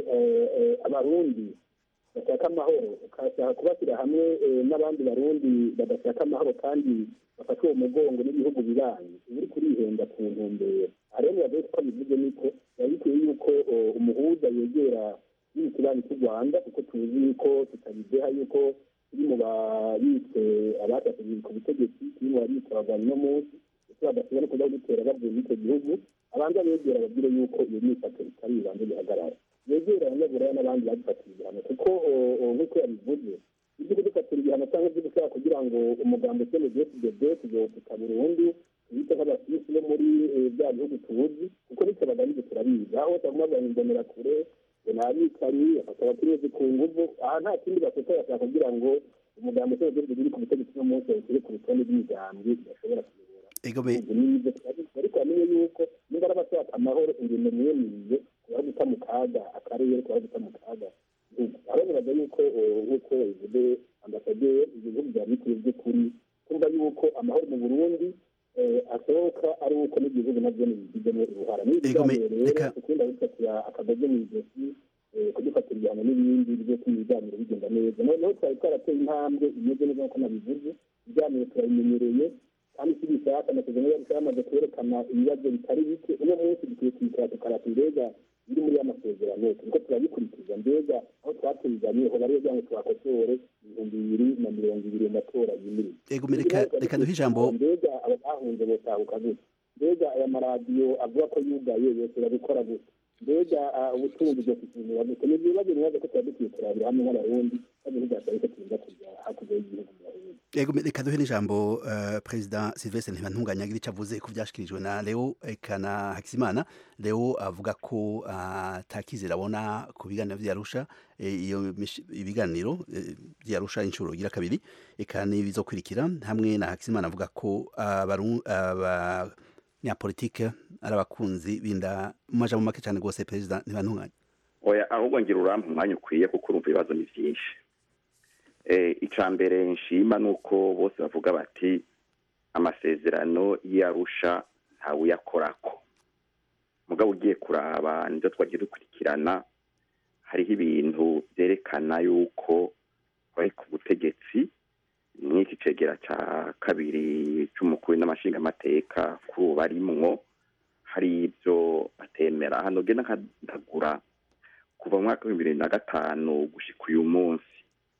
abarundi bashaka amahoro ukashaka kubashyira hamwe n'abandi barundi badashaka amahoro kandi bafata uwo mugongo n'ibihugu bibanyi uba uri kurihenda ku ntumbero aha rero biba ko bivuze niko biba bikwiye yuko umuhuza yegera n'ikibanyi cy'u rwanda kuko tuzi yuko tutabideha yuko turi mu babitse abashaka ku butegetsi turi mu babitse abagwanyi no munsi ndetse badashobora no kujya gutera bavuye muri icyo gihugu abanza begera babwire yuko iyo myifato itari ibanze bihagarara yegera abanyaburaya n'abandi badufatiye ibihano kuko nk'uko yabivuze ibyo kudufatira ibihano cyangwa ibyo gushaka kugira ngo umugambi ukene dfdb tuzofita burundu tubite nk'abasisi bo muri bya bihugu tuzi kuko nicyo bagamije turabizi aho baguma bahimbonera kure ngo nta bikari bafata abacuruzi ku nguvu aha nta kindi bafite bashaka kugira ngo umugambi ukene dfdb uri ku butegetsi no munsi yawushyire ku rutonde rw'imigambi bashobora kuyobora ariko bamenye yuko niba arabashaka amahoro ingendo mwemiriye kubara guta mu kaga akarere kubara guta mu kaga araberaga yuko nk'uko bivuze ambasaderi ibyo bihugu bya bikwiye by'ukuri kumva yuko amahoro mu burundi asohoka ari uko n'igihugu nabyo bigizemo uruhara n'ibiganiro rero ukunda gufatira akagozi mu ijosi kudufatira ibihano n'ibindi byose ibiganiro bigenda neza noneho twari twarateye intambwe imeze neza nk'uko nabivuze ibiganiro turabimenyereye kandi si bishaka amasezerano yacu yamaze kwerekana ibibazo bitari bike uno munsi dukwiye kwicara tukarata mbega biri muri ya masezerano turiko turabikurikiza mbega aho twatuzanye ho bariyo kugira ngo twakosore ibihumbi bibiri na mirongo ibiri mu matora yimirije reka duhe ijambo mbega abahunze botahuka gute mbega aya maradiyo avuga ko yugaye yose babikora gute mbega ubutunzi bwo kukinira gute ni ibibazo bibazo ko tuba dukwiye kurabira hamwe nk'abarundi kandi ntibyasaba ko turinda kujya hakurya y'igihugu mu barundi Ego reka duhe n'ijambo uh, President Sylvestre Ntibantunganya agira icyo avuze ku byashikirijwe na Leo Ekana Hakizimana Leo avuga ko atakizera uh, abona ku biganiro vyarusha iyo e, ibiganiro vyarusha e, inshuro gira kabiri eka bizokurikira hamwe na Hakizimana avuga ko abanyapolitike uh, ari abakunzi binda maja mu make cyane rwose President Ntibantunganya oya ahubwo ngira urampa umwanya ukwiye kuko urumva ibibazo ni byinshi icya mbere nshima ni uko bose bavuga bati amasezerano y'arusha ntawe uyakorako mugabo ugiye kuraba nibyo twagiye dukurikirana hariho ibintu byerekana yuko bari ku butegetsi nk'iki cegera cya kabiri cy'umukuru n'amashingamateka kuri ubu barimwo hari ibyo batemera hano genda nkagura kuva mu mwaka w'ibihumbi bibiri na gatanu gushyika uyu munsi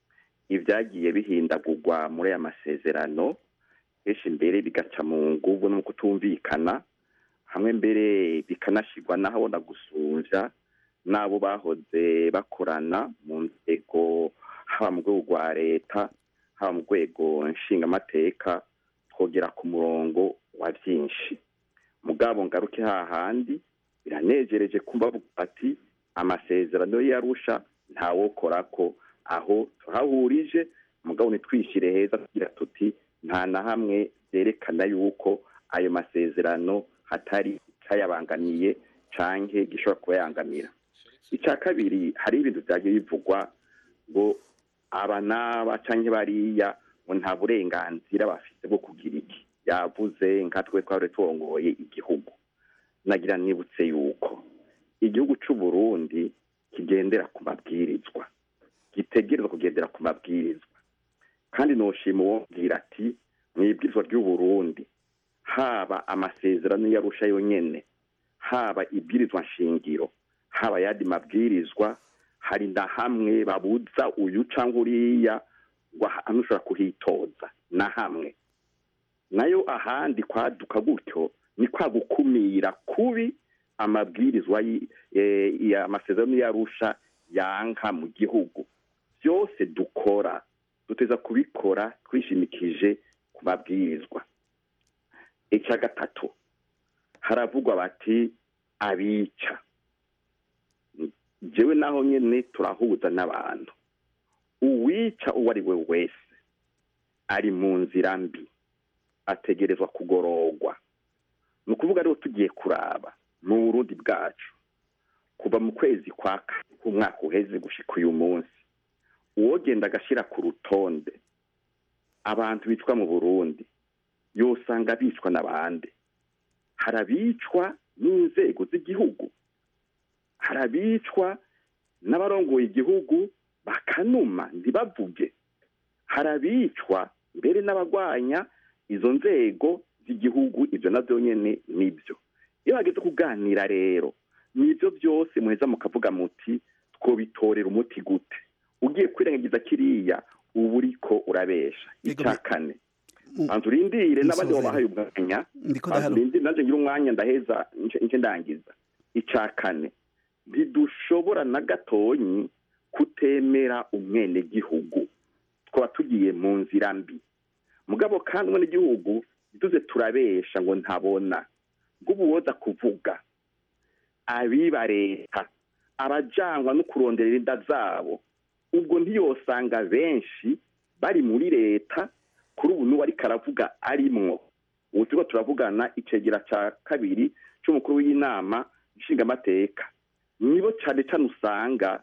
ibyagiye bihindagurwa muri aya masezerano kenshi mbere bigaca mu ngubu no kutumvikana hamwe mbere bikanashyirwa n'ahabona gusumbya n'abo bahoze bakorana mu nzego haba mu rwego rwa leta haba mu rwego nshingamateka twogera ku murongo wa byinshi mugabo ngaruke hahandi biranejereje kumva ati amasezerano yarusha ntawokora ko aho tuhahurije mugabo ntitwishyire heza tugira tuti nta na hamwe byerekana yuko ayo masezerano hatari icyayabangamiye cyangwa gishobora kuba yangamira icya kabiri hari ibintu byagiye bivugwa ngo aba n'aba cyangwa bariya ngo nta burenganzira bafite bwo kugira iki yavuze nka twe twari turongoye igihugu nagira nibutse yuko igihugu cy'u Burundi kigendera ku mabwirizwa gitegerezwa kugendera ku mabwirizwa kandi noshima uwobwira ati mu ibwirizwa ry'u Burundi haba amasezerano yarusha yonyene haba ibwirizwa nshingiro haba yandi mabwirizwa hari na hamwe babuza uyu cyangwa uriya ahantu ushobora kuhitoza na hamwe nayo ahandi kwaduka gutyo ni kwa gukumira kubi amabwirizwa amasezerano yarusha yanka mu gihugu byose dukora duteza kubikora twishimikije ku mabwirizwa icya gatatu haravugwa bati abica jewe naho nyine turahuza n'abantu uwica uwo ari we wese ari mu nzira mbi ategerezwa kugororwa ni ukuvuga rero tugiye kuraba mu burundi bwacu kuva mu kwezi kwa umwaka uheze gushyika uyu munsi uwogenda agashyira ku rutonde abantu bitwa mu burundi yosanga bicwa n'abandi hari abicwa n'inzego z'igihugu hari abicwa n'abarongoye igihugu bakanuma ntibavuge hari abicwa mbere n'abagwanya izo nzego z'igihugu ibyo nabyo nyine nibyo iyo hageze kuganira rero nibyo byose muheza mukavuga muti twobitorera umuti gute ugiye kwirengagiza kiriya uba uriko urabesha icya kane banza urindire n'abandi babahaye umwanya banza urindire nanjye ngira umwanya ndaheza nce ndangiza icya kane ntidushobora na gatonyi kutemera umwenegihugu twaba tugiye mu nzira mbi mugabo kandi umwenegihugu duze turabesha ngo ntabona bw'ubuwoza kuvuga abiba leta abajangwa no kurondera inda zabo ubwo ntiyosanga benshi bari muri leta kuri ubu n'uwo ariko aravuga arimwo ubu turiko turavugana icegera ca kabiri c'umukuru w'inama nshingamateka nibo cane cane usanga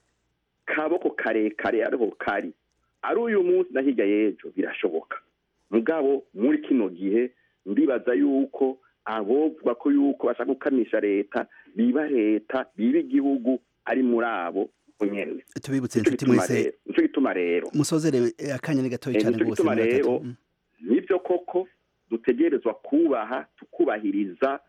kaboko karekare ariho kari ari uyu munsi na hirya y'ejo birashoboka mugabo muri kino gihe ndibaza yuko abovuga ko yuko bashaka gukamisha leta biba leta biba igihugu ari muri abo nyene tubibutse inshuti mwese nico gituma rero musozere akanya ni gatoya cyane nico rwose gituma muri rero gatatu. nibyo koko dutegerezwa kubaha tukubahiriza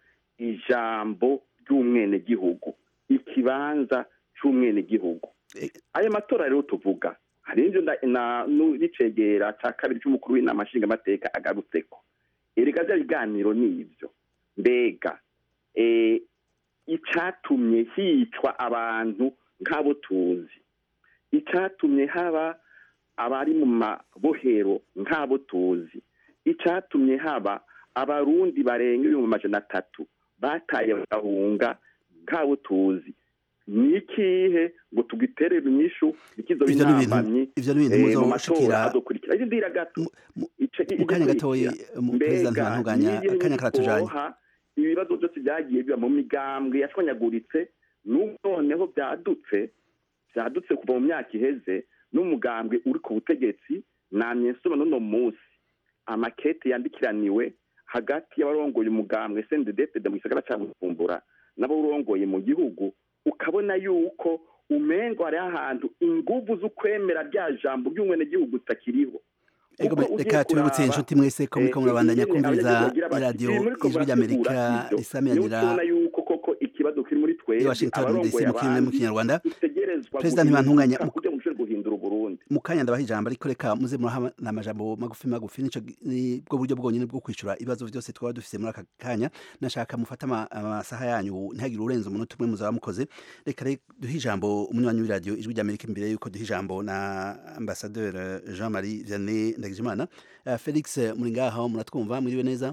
ijambo ry'umwenegihugu ikibanza c'umwenegihugu ayo matora rero tuvuga hari n'ivyo nda- na- nu- n'icegera ca kabiri c'umukuru w'inama nshingamateka agarutseko erega vya biganiro nivyo mbega eh, icatumye hicwa abantu nk'abo tuzi icatumye haba abari mu mabohero nk'abo tuzi icatumye haba abarundi barenga ibihumbi amajana atatu bataye bagahunga nk'abo tuzi ni ikihe ngo tugiterere inyishu ikizo Ivyo ni ibintu- b'intambamyi ivyo ni ibintu eh, mu muzoshikira- matora azokurikira ivyo ndira gato Ice- mu kanya gatoya mu perezida mbega ntibantunganya n'ibyo akanya karatujanye ntibitwoha, ibibazo byose byagiye biba mu migambwe yashwanyaguritse n'ubu noneho byadutse byadutse kuva mu myaka iheze n'umugambwe uri ku butegetsi namye nsoma n'uno munsi amakete yandikiraniwe hagati y'abarongoye umugambwe sendedefede mu gisagara cya bujumbura n'abarongoye mu gihugu ukabona yuko umengo hariho ahantu inguvu z'ukwemera rya jambo ry'umwenegihugu zitakiriho Ego Kuko ugiye reka tubibutse kuraba, inshuti mwese ko muriko eh, murabandanya ingene kumviriza abanyagihugu bagira bati, iradiyo "Ibi muriko ijwi ry'amerika murategura sivyo." risamiranira niho tubona yuko koko ikibazo kiri muri i twebwe Washington DC abarongoye mu kirundi mu abandi kinyarwanda dutegerezwa Perezida ntibantunganya guhinduka kugira ngo dushobore guhindura uburundi mu kanya ndabaha ijambo ariko reka muze muraha amajambo magufi magufi nico ni bwo buryo bwonyine bwo kwishura ibibazo byose twaba dufise muri aka kanya nashaka mufata ama- amasaha yanyu ntihagire urenze umunota umwe muzaba mukoze reka rero duhe ijambo umunywanyi w'iradiyo ijwi ry'amerika imbere yuko duha ijambo na ambasadeur jean marie vianney ndagijimana uh, felix muri ngaho muratwumva mwiriwe neza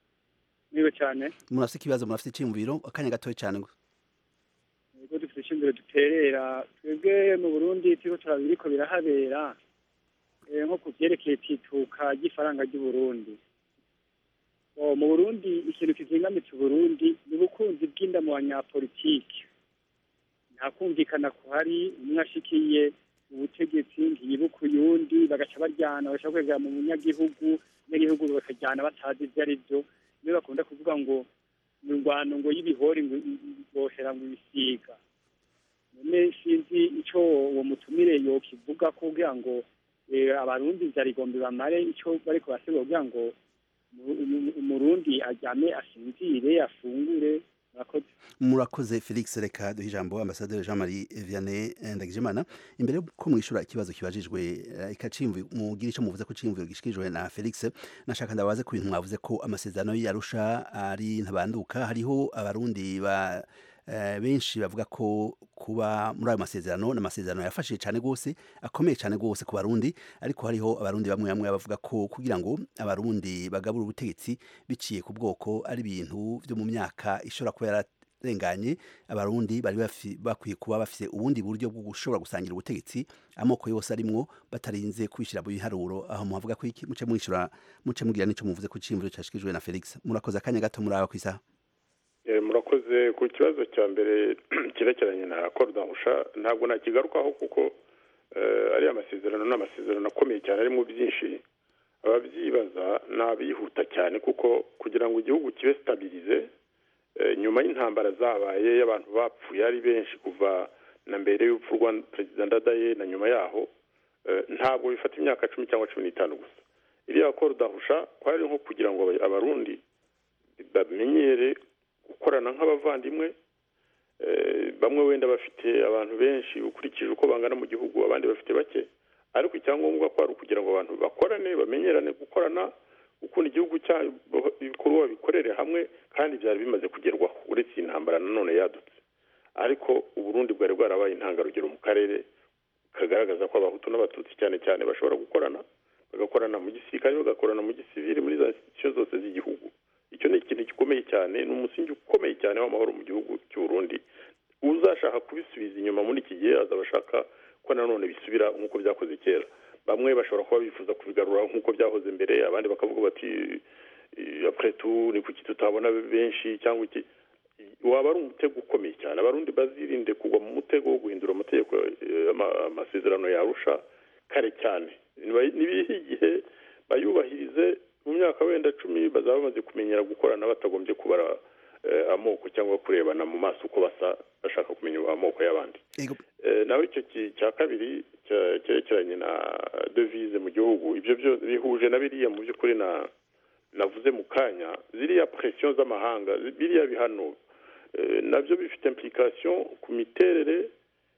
niwe cyane murafise ikibazo murafise iciyumviro akanya gatoya cyane gusa ubwo dufite ishingiro duterera twebwe mu burundi turiko turaba ibiriko birahabera eh, nko ku vyerekeye tituka ry'ifaranga ry'uburundi Oh, mu burundi ikintu kizingamitse uburundi ni ubukunzi bw'inda mu banyapolitiki nta kumvikana kuhari umwe ashikiye ubutegetsi ntiyibuka uyundi bagaca baryana bagaca kwegera mu munyagihugu abanyagihugu bakajyana batazi ibyo ari byo niyo bakunda kuvuga ngo mu ngwano ngo y'ibihori ngo bohera ngo ibisiga none sinzi ico uwo mutumire yokivuga kugira ngo eh, abarundi vyarigombe bamare ico bariko barasigura kugira ngo mu- mu- umurundi aryame asinzire afungure murakoze murakoze felix reka duhe ijambo ambasaderi jean marie vianney ndagijimana imbere yuko mwishura ikibazo kibajijwe eh, ikacimvi mugira ico muvuze ko cimviro gishikirijwe na felix nashaka ndabaze ku bintu mwavuze ko amasezerano yarusha ari ntabanduka hariho abarundi ba eh, benshi bavuga ko kuba muri ayo masezerano ni amasezerano yafashije cyane rwose akomeye cyane rwose ku barundi ariko hariho abarundi bamwe bamwe bavuga ko kugira ngo abarundi bagabure ubutegetsi biciye ku bwoko ari ibintu byo mu myaka ishobora kuba yararenganye abarundi bari bafi- bakwiye kuba bafite ubundi buryo bwo gushobora gusangira ubutegetsi amoko yose arimwo batarinze kubishyira mu biharuro aho muhavuga ko iki muce mwishyura muce mugira n'icyo muvuze ku cimviro cyashikijwe na felix murakoze akanya gato muri aba ku isaha Eh, murakoze ku kibazo cya mbere cyerekeranye na korodahusha ntabwo nakigarukaho kuko eh, ariya masezerano ni amasezerano akomeye cyane arimo byinshi ababyibaza ni abihuta cyane kuko kugira ngo igihugu kibe sitabirize eh, nyuma y'intambara zabaye y'abantu bapfuye ari benshi kuva na mbere y'urupfu rwa perezida ndadaye na nyuma yaho eh, ntabwo bifata imyaka cumi cyangwa cumi n'itanu gusa iriya koro dahusha kwari nko kugira ngo aba- abarundi bamenyere gukorana nk'abavandimwe Eh, bamwe wenda bafite abantu benshi ukurikije uko bangana mu gihugu abandi bafite bake ariko icyangombwa ko ari ukugira ngo abantu bakorane bamenyerane gukorana gukunda igihugu cyabo ibikorwa bikorere hamwe kandi byari bimaze kugerwaho uretse iyi ntambara nanone yadutse ariko uburundi bwari bwarabaye intangarugero mu karere kagaragaza ko abahutu n'abatutsi cyane cyane bashobora gukorana bagakorana mu gisirikare bagakorana mu gisivili muri za institution zose z'igihugu icyo ni ikintu gikomeye cyane ni umusingi ukomeye cyane w'amahoro mu gihugu cy'u Burundi uzashaka kubisubiza inyuma muri iki gihe azaba ashaka ko nanone bisubira nk'uko byakoze kera bamwe bashobora kuba bifuza kubigarura nk'uko byahoze mbere abandi bakavuga bati après tout ni kuki tutabona benshi cyangwa iki waba ari umutego ukomeye cyane abarundi bazirinde kugwa mu mutego wo guhindura amategeko eh, ama- amasezerano yarusha kare cyane Niba- nibihe igihe bayubahirize mu myaka wenda cumi bazaba bamaze kumenyera gukorana batagombye kubara eh, amoko cyangwa kurebana mu maso uko basa bashaka kumenya amoko y'abandi Eh, naho icyo ki- cya kabiri cya- cyerekeranye na devise mu gihugu ibyo byo bihuje na biriya mu by'ukuri na navuze mu kanya ziriya presiyo z'amahanga zi- biriya bihano eh, nabyo bifite implication ku miterere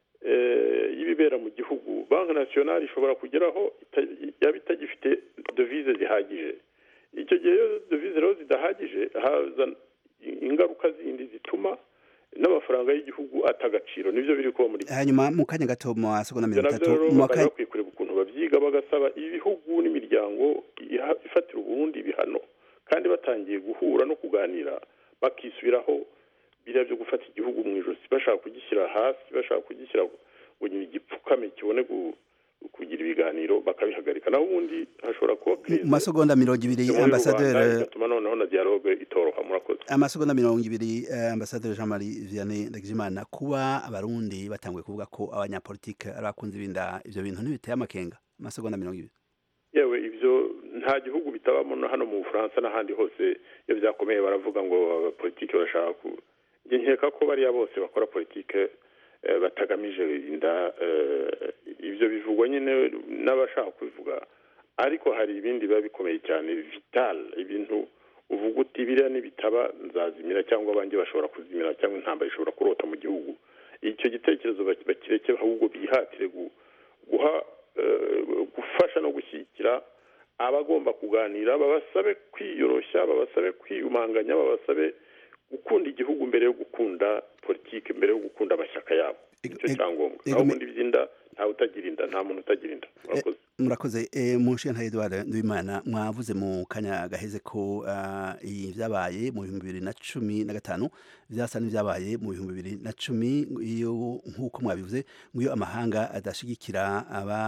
eh, y'ibibera mu gihugu banki nasiyonari ishobora kugeraho ita- yaba itagifite devise zihagije icyo gihe iyo devise rero zidahagije haza ingaruka zindi zituma n'amafaranga y'igihugu ata agaciro nibyo biri kuba muri hanyuma mu kanya gato mu masegonda ibyo mirongo nabyo itatu rero mu wa bari kane bakwiye kureba ukuntu babyiga bagasaba ibihugu n'imiryango iha- ifatira uburundi ibihano kandi batangiye guhura no kuganira bakisubiraho biriya byo gufata igihugu mu ijosi bashaka kugishyira hasi bashaka kugishyira ngo nyine igipfukame kibone gu- kugira ibiganiro bakabihagarika naho ubundi hashobora kuba mu masegonda mirongo ibiri muri rubanda ambasaderi bigatuma noneho na dialogue itoroha murakoze amasegonda mirongo ibiri eh, ambasaderi jean marie vianney ndagijimana kuba abarundi batanguye kuvuga ko abanyapolitike ari abakunzi binda ivyo bintu ntibiteye amakenga amasegonda mirongo ibiri yewe ibyo nta gihugu bitabamo na hano mu bufaransa n'ahandi hose iyo byakomeye baravuga ngo abapolitike barashaka ku njye nkeka ko bariya bose bakora politike eh, batagamije inda eh, ibyo bivugwa nyine n'abashaka kubivuga ariko hari ibindi biba bikomeye cyane vital ibintu uvuga uti biriya nibitaba nzazimira cyangwa abanjye bashobora kuzimira cyangwa intambara ishobora kurota mu gihugu icyo gitekerezo bak- bakireke ahubwo bihatire gu- guha eh, gufasha no gushyigikira abagomba kuganira babasabe kwiyoroshya babasabe kwiyumanganya babasabe gukunda igihugu mbere yo gukunda politiki mbere yo gukunda amashyaka yabo nicyo cyangombwa naho ubundi by'inda ntawe utagira inda nta muntu utagira inda murakoze murakoze eh, munshiya Edouard Nduwimana mwavuze mu kanya gaheze ko ah, iyi vyabaye mu bihumbi bibiri na cumi na gatanu vyasa n'ivyabaye mu bihumbi bibiri na cumi iyo nk'uko mwabivuze ngo iyo amahanga adashigikira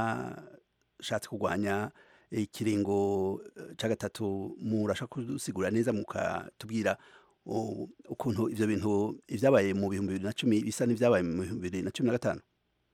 abashatse kurwanya ikiringo eh, ca gatatu murashaka kudusigura neza mukatubwira u- ukuntu ivyo bintu ivyabaye mu bihumbi bibiri na cumi bisa n'ivyabaye mu bihumbi bibiri na cumi na gatanu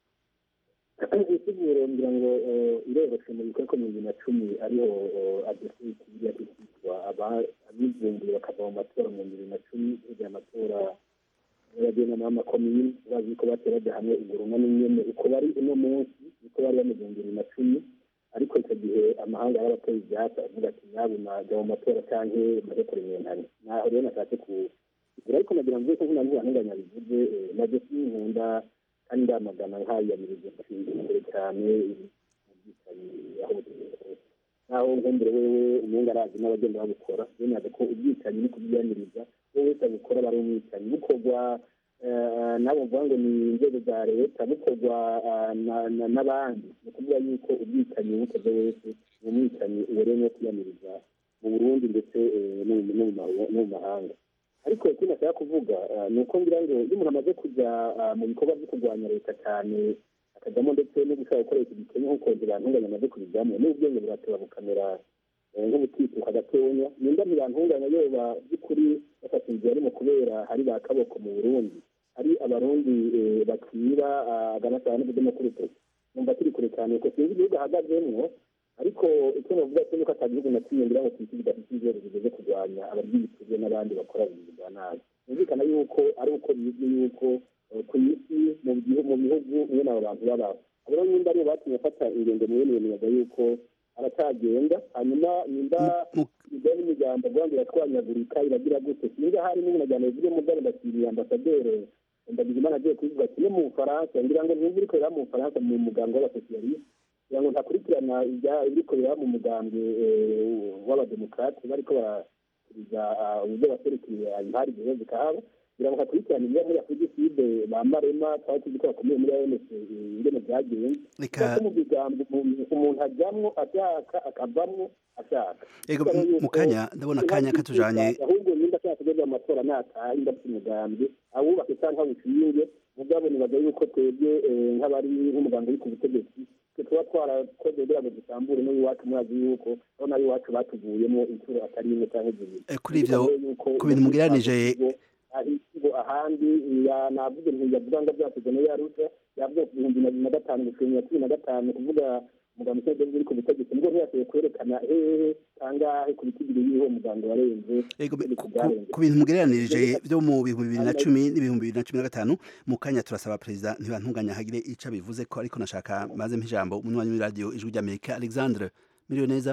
isiguro ngira ngo eh, iroroshe mu bikorwa mu bibiri na cumi ariho adesiti yatitwa abivumbuye bakava mu matora mu bibiri na cumi kugira amatora y'abagenama b'amakomini bazi ko bateraga hamwe iguruma n'inyene uko bari uno munsi niko bari bameze mu bibiri na cumi ariko icyo gihe amahanga y'abateye ibyatsi avuga ati nyabuna jya mu matora canke maze kuremerana naho rero nashatse kugira ariko nagira ngo ko nkuna ntibantunganya bivuze eh, na desi nkunda kandi ndamagana nkayamiriza nshinzwe imbere cyane ubwicanyi aho bugeze naho nkumbure wewe umenga arazi n'abagenda babukora benaga ko ubwicanyi ni kubyiyamiriza wowe wese abukora bari umwicanyi bukorwa eh, nabo mvuga ngo ni inzego za leta bukorwa ah, na- na- n'abandi ni ukuvuga yuko ubwicanyi bukoze wese ni umwicanyi ubereye no kwiyamiriza mu burundi ndetse eh, no mu- no mu mahu- no mu mahanga ariko ikindi nashaka kuvuga ah, ni uko ngira ngo iyo umuntu amaze kujya ah, mu bikorwa byo kurwanya leta cyane akajyamo ndetse no gushaka gukoresha igikenya nk'uko ntibantunganya amaze kubijyamo n'ubwenge burateba bukamera eh, nk'ubutituka gatonya nimba ntibantunganya yoba by'ukuri bafata inzira arimo kubera hari ba kaboko mu burundi hari abarundi eh, bakiba aganasaba n'ubudomo k'urutoki numva turi kure cyane kuko sinzi igihugu ahagazemwo ariko icyo navuga cyo nuko atagihugu na kimwe ngira ngo ku isi kidafite inzego zigeze kurwanya abarya ibiturire n'abandi bakora ibintu bya nabi byumvikana yuko ari uko bizwi yuko eh, ku isi mu gihu- mu bihugu mwene abo bantu babaho abo rero nimba aribo batumye afata ingendo mwene iyo miyaga yuko aracyagenda hanyuma nimba ibyo n'imiryango rwanda iratwanyagurika iragira gute singa hari n'ubunajyana bivuge mu bwari ndakiriye ambasaderi ndabizimana agiye kubivuga kimwe mu bufaransa ngira ngo ntibiri korera mu bufaransa mu muganga w'abasosiyaliste kugira ngo ntakurikirana ibya- ibiri korera mu mugambwe eh, w'abademokarate bariko barakuriza uburyo baserukiye impari zihe zikahaba kugira ngo ntakurikirana ibya muri afurika iside ba marema twari tuzi ko bakomeye muri anc ingene byagenze Reka- kuko mu bigambo umuntu- umuntu ajyamwo ashaka akavamwo ashaka Ego, Kubera mu- mu yuko kanya, ndabona akanya katujanye. ahubwo nimba ashaka kugeza mu matora nataha nimba afite umugambi awubake cyangwa awushinge mugabo nibaza yuko twebwe eh, nk'abari nk'umuganga uri ku butegetsi twe tuba twarakoze kugira ngo dusambure n'iwacu murazi yuko aho nayo iwacu batuvuyemo inshuro atari imwe cyangwa zibiri Eh, kuri ivyo, Bivuga yuko ku bintu mugereranije- ahisigo ahandi ya- navuze nti yavuga ngo byakozwe na yarusha yavuze ku bihumbi na bibiri na gatanu gushika na cumi na gatanu kuvuga muganga ushinzwe uri ku butegetsi nibwo ntiyashoboye kwerekana hehe kangahe ku biti bibiri y'uwo muganga warenze Ego, itegeko ku- ryarenze. ku bintu mugereranirije byo mu bihumbi bibiri na cumi n'ibihumbi bibiri na cumi na gatanu mu kanya turasaba perezida ntibantunganya hagire ico abivuze ko ariko nashaka maze ijambo umunywanyi w'iradiyo ijwi ry'amerika alexandre miriwe neza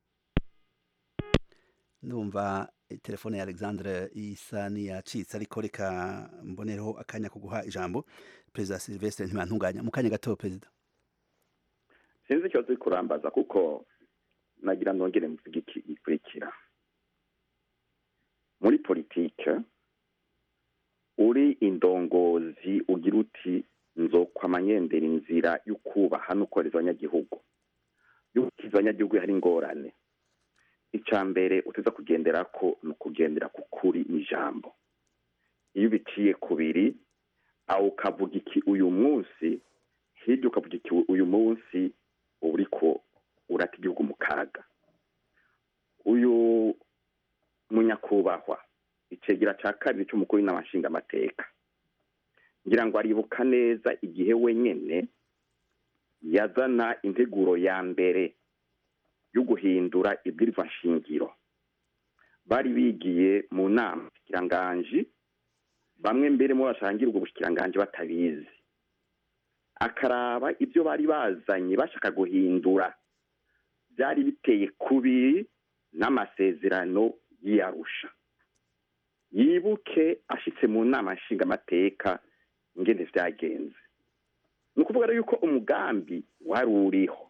ndumva eh, telefone ya alexandre isa niyacitse ariko reka mbonereho akanya ko guha ijambo perezida silvestre ntibantunganya mu kanya gato perezida sinzi ikibazo uri kurambaza kuko nagira nongere mvuge iki gikurikira muri politike uri indongozi ugira uti nzokwama nyendera inzira yo kubaha no kohereza abanyagihugu yo gukiza abanyagihugu hari ingorane icya mbere uteza kugendera ko ni ukugendera ku kuri n'ijambo iyo ubiciye kubiri aho ukavuga iki uyu munsi hirya ukavuga iki uyu munsi uba uriko urata igihugu mu kaga uyu munyakubahwa icegera cya kabiri cy'umukuru w'inama nshingamateka ngira ngo aribuka neza igihe wenyine yazana integuro ya mbere yo guhindura ibwirizwa nshingiro bari bigiye mu nama bushikiranganji bamwe mbere mu bashangira ubwo bushikiranganji batabizi akaraba ibyo bari bazanye bashaka guhindura byari biteye kubiri n'amasezerano y'iyarusha yibuke ashitse mu nama nshingamateka ingene vyagenze ni ukuvuga rero yuko umugambi wari uriho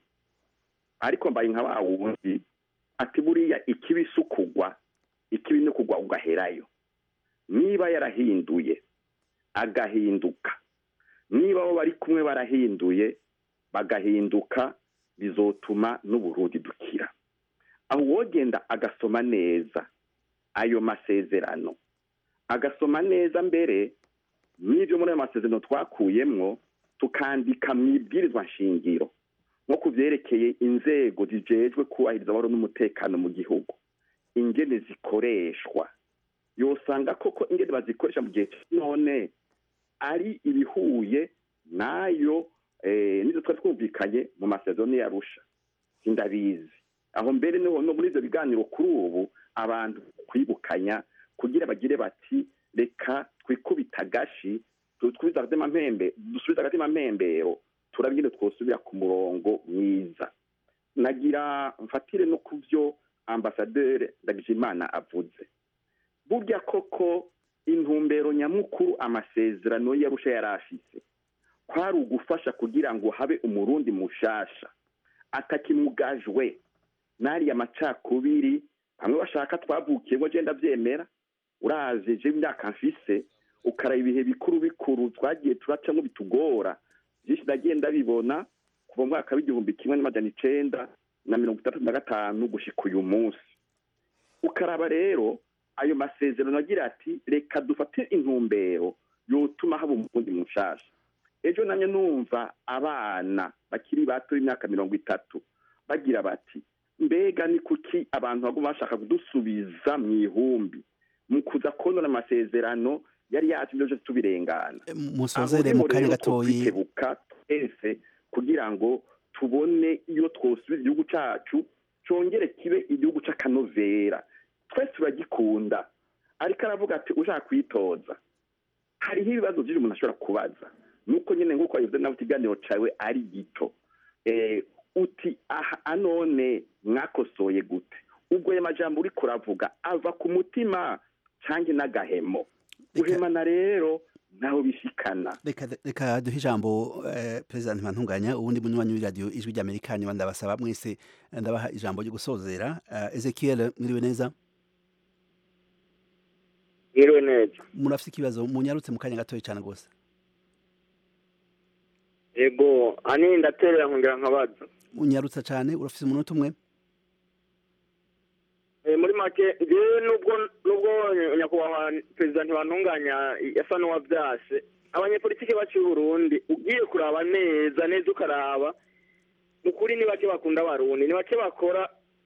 ariko mbaye nka wa wundi ati buriya ikibi si ukugwa ikibi ni kugwa ugaherayo niba yarahinduye agahinduka niba abo bari kumwe barahinduye bagahinduka bizotuma n'uburundi dukira aho wogenda agasoma neza ayo masezerano agasoma neza mbere n'ibyo muri ayo masezerano twakuyemwo tukandika mu ibwirizwa nshingiro nko ku byerekeye inzego zijejwe kubahiriza amahoro n'umutekano mu gihugu ingene zikoreshwa yosanga koko ingene bazikoresha mu gihe none ari ibihuye nayo nizo twari twumvikanye mu masezerano yarusha sindabizi aho mbere niho no muri ibyo biganiro kuri ubu abantu kwibukanya kugira bagire bati reka twikubita agashi dusubize agatima mpembero turabye twosubira ku murongo mwiza nagira mfatire no ku byo ambasaderi ndagijimana avuze burya koko intumbero nyamukuru amasezerano yarusha yari afise kwari ugufasha kugira ngo habe umurundi mushasha atakimugajwe n'ariya macakubiri bamwe bashaka twavukiye ngo genda byemera uraje je imyaka mfise ukaraba ibihe bikuru bikuru twagiye turacamo bitugora byinshi ndagenda bibona kuva mu mwaka w'igihumbi kimwe n'amajana icenda na mirongo itandatu na gatanu gushika uyu munsi ukaraba rero ayo masezerano agira ati reka dufate intumbero yotuma haba umurundi mushasha ejo namye numva abana bakiri bato b'imyaka mirongo itatu bagira bati mbega ni kuki abantu baguma bashaka kudusubiza mu ihumbi mu kuza konona amasezerano yari yatumye byose tubirengana musozere mu kanya gatoyi twikebuka twese kugira ngo tubone iyo twosubiza igihugu cyacu cyongere kibe igihugu cy'akanovera twese turagikunda ariko aravuga ati ushaka kwitoza hariho ibibazo byinshi umuntu ashobora kubaza nuko nyine nk'uko wabivuze nawe ikiganiro cyawe ari gito Eh, uti aha anone mwakosoye gute ubwo ayo majambo uri kuravuga ava ku mutima cyangwa n'agahemo guhemana rero ntaho bishikana reka reka duhe ijambo eh, perezida ntibantunganya ubundi munywanyi w'iradiyo ijwi ry'amerika niba ndabasaba mwese ndabaha ijambo ryo gusozera Eh, ezekiel mwiriwe neza mwiriwe neza murafite ikibazo munyarutse mu kanya gatoya cyane rwose yego ani ndaterera nkongera nkabaza unyarutsa cyane urafite umunota umwe Eh, muri make njyewe nubwo nubwo nyakubahwa perezida ntibantunganya yasa n'uwabyase abanyepolitiki bacu b'u Burundi ugiye kuraba neza neza ukaraba ukuri ni bake bakunda abarundi ni bake bakora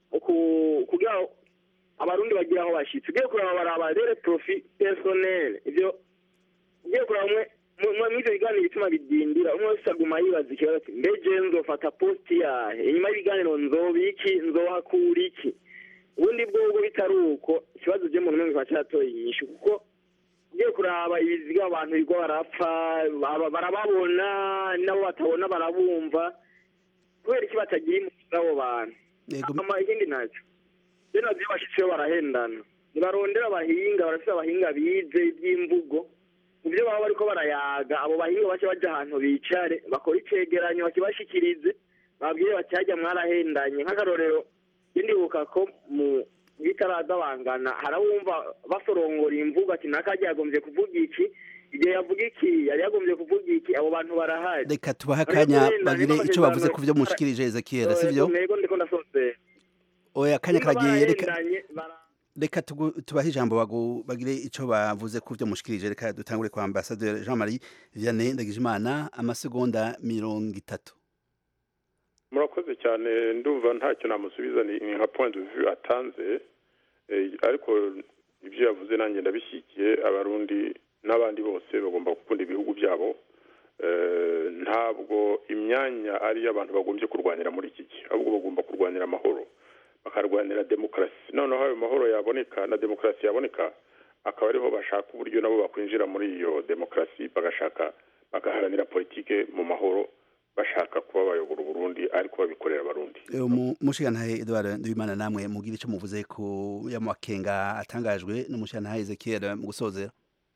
ku- kugira ngo abarundi bagire aho bashyitse ugiye kuraba baraba rere profi personnel ibyo ugiye kuraba umwe mu- mu- muri ibyo biganiro bituma bidindira umwe wese aguma yibaza ikibazo ati mbege nzofata posti yahe inyuma y'ibiganiro nzoba iki nzohakura iki ubundi bwobwo bitari uko ikibazo byo mu rumwe kiba cyatoye inyishu kuko ugiye kuraba ibiziga abantu bigo barapfa baba- barababona nabo batabona barabumva kubera iki batagira impunzi abo bantu ama ikindi nacyo rero nabyo bashyitseho barahendana ntibarondera abahinga barafite abahinga bize iby'imvugo mu byo baba bariko barayaga abo bahinga bace baja ahantu bicare bakora icegeranyo bakibashikirize babwire bati harya mwarahendanye nk'akarorero indibuka ko mu bitaradabangana harabumva basorongora imvugo ati nakajya yagombye kuvuga iki igihe yavuga iki yari yagombye kuvuga iki abo bantu barahari reka tubahe Ariko akanya wenda bagire niba icyo bavuze amasezerano- ku byo mushikirije ezekiel sibyo Ego ndiko ndasozera oya akanya Niba karagiye reka barahendanye, bara- reka tugu- tubahe ijambo bagu- bagire icyo bavuze ku byo mushikirije reka dutangure kwa ambasaderi jean marie vianney ndagijimana amasegonda mirongo itatu murakoze cyane ndumva ntacyo namusubiza ni ni nka point de vue atanze eh, ariko ibyo yavuze nanjye ndabishyigikiye abarundi n'abandi bose bagomba gukunda ibihugu byabo Eh, ntabwo imyanya ari iy'abantu bagombye kurwanira muri iki gihe ahubwo bagomba kurwanira amahoro bakarwanira demokarasi noneho ayo mahoro yaboneka na demokarasi yaboneka akaba ariho bashaka uburyo nabo bakwinjira muri iyo demokarasi bagashaka bagaharanira politike mu mahoro bashaka kuba bayobora uburundi ariko babikorera abarundi umushigantahe edouard ndabimana namwe mubwire icyo muvuze ku y'amakenga atangajwe n'umushigantahe ezekiel mu gusozera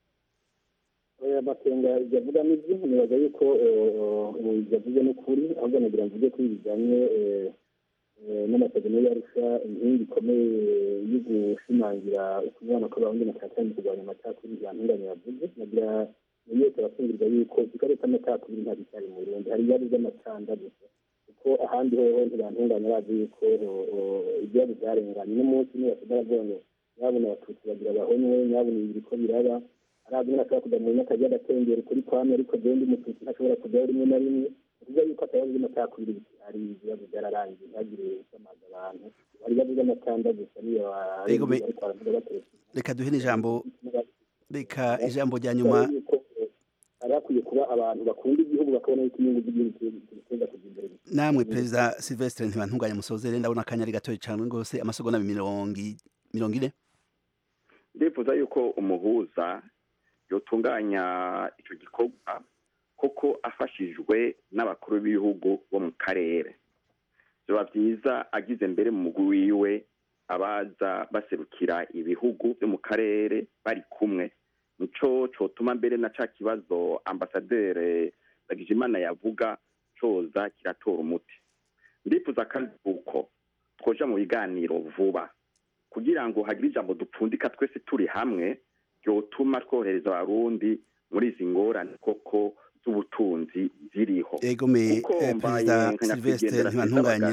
aya makenga yavuga n'ibyo nibaza yuko yavuze n'ukuri ahubwo nagira ngo mvuge ko ibi bijyanye eh, eh, n'amasezerano yarusha inkingi ikomeye yo gushimangira ukunywana kw'abarundi na cyane cyane mu kurwanya amacakubiri yantunganye yavuze nagira buri wese arafungirwa yuko ikibazo cy'amacakubiri ntabwo cyari mu burundi hari ibibazo by'amacanda gusa kuko ahandi hoho ntibantunganya bazi yuko ibibazo byarenganye n'umunsi niba baravuga ngo nyabuna abatutsi bagira bahonywe nyabuna ibi biriko biraba arazi nyine ashobora kujya mu nyakajya agatengera ukuri kwamye ariko jewe umututsi ntashobora kujyaho rimwe na rimwe kuvuga yuko atabazo by'amacakubiri hari ibibazo byararangiye ntihagire usamaza abantu hari ibibazo by'amacanda gusa niyo Ego me- ariko baravuga bateretse reka duhe n'ijambo reka ijambo rya nyuma hari hakwiye kuba abantu bakunda igihugu bakabona yuko inyungu z'igihugu ziteza kujya imbere namwe perezida silvestre ntibantunganye musozere ndabona akanya ari gatoya cyane rwose amasegonda mirongo i- mirongo ine ndifuza yuko umuhuza yotunganya icyo gikorwa koko afashijwe n'abakuru b'ibihugu bo mu karere biba byiza agize mbere mu mugwi wiwe abaza baserukira ibihugu byo mu karere bari kumwe nico cotuma mbere na ca kibazo ambasaderi Ndagijimana yavuga coza kiratora umuti ndifuza kandi uko twoja mu biganiro vuba kugira ngo hagire ijambo dupfundika twese turi hamwe ryotuma twohereza abarundi muri izi ngorane koko z'ubutunzi ziriho ego me Kuko eh, mbaye perezida nka silvestre nyakwigendera ntibantunganya Sezabagara,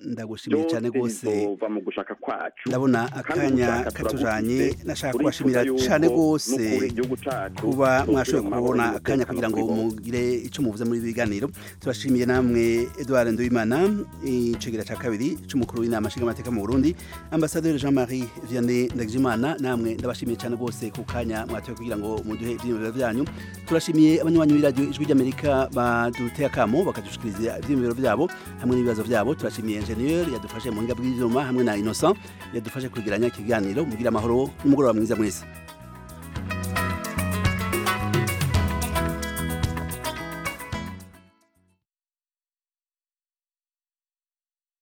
ndagushimiye cyane byose rwose bizova mu gushaka kwacu ndabona Kandi akanya ugushaka katujanye turagufize. nashaka Turifuza kubashimira yuko cyane rwose n'ukuri igihugu cacu kuba cozira mwashoboye mu mahoro kubona n'umutekano akanya kugira ngo kuri bose. mugire icyo muvuze muri ibi biganiro turashimiye namwe Edouard Nduwimana icegera cya kabiri cy'umukuru w'inama nshingamateka mu Burundi ambasaderi Jean Marie Vianney Ndagijimana namwe ndabashimiye cyane rwose ku kanya mwatoye kugira ngo muduhe ibyiyumviro byanyu turashimiye abanywanyi b'iradiyo ijwi ry'Amerika baduteye akamo bakadushikiriza ibyiyumviro byabo hamwe n'ibibazo byabo turashimiye engineer yadufashe mu buhinga bw'ibyuma hamwe na Innocent yadufashe kwegeranya ikiganiro mugira amahoro n'umugoroba mwiza mwese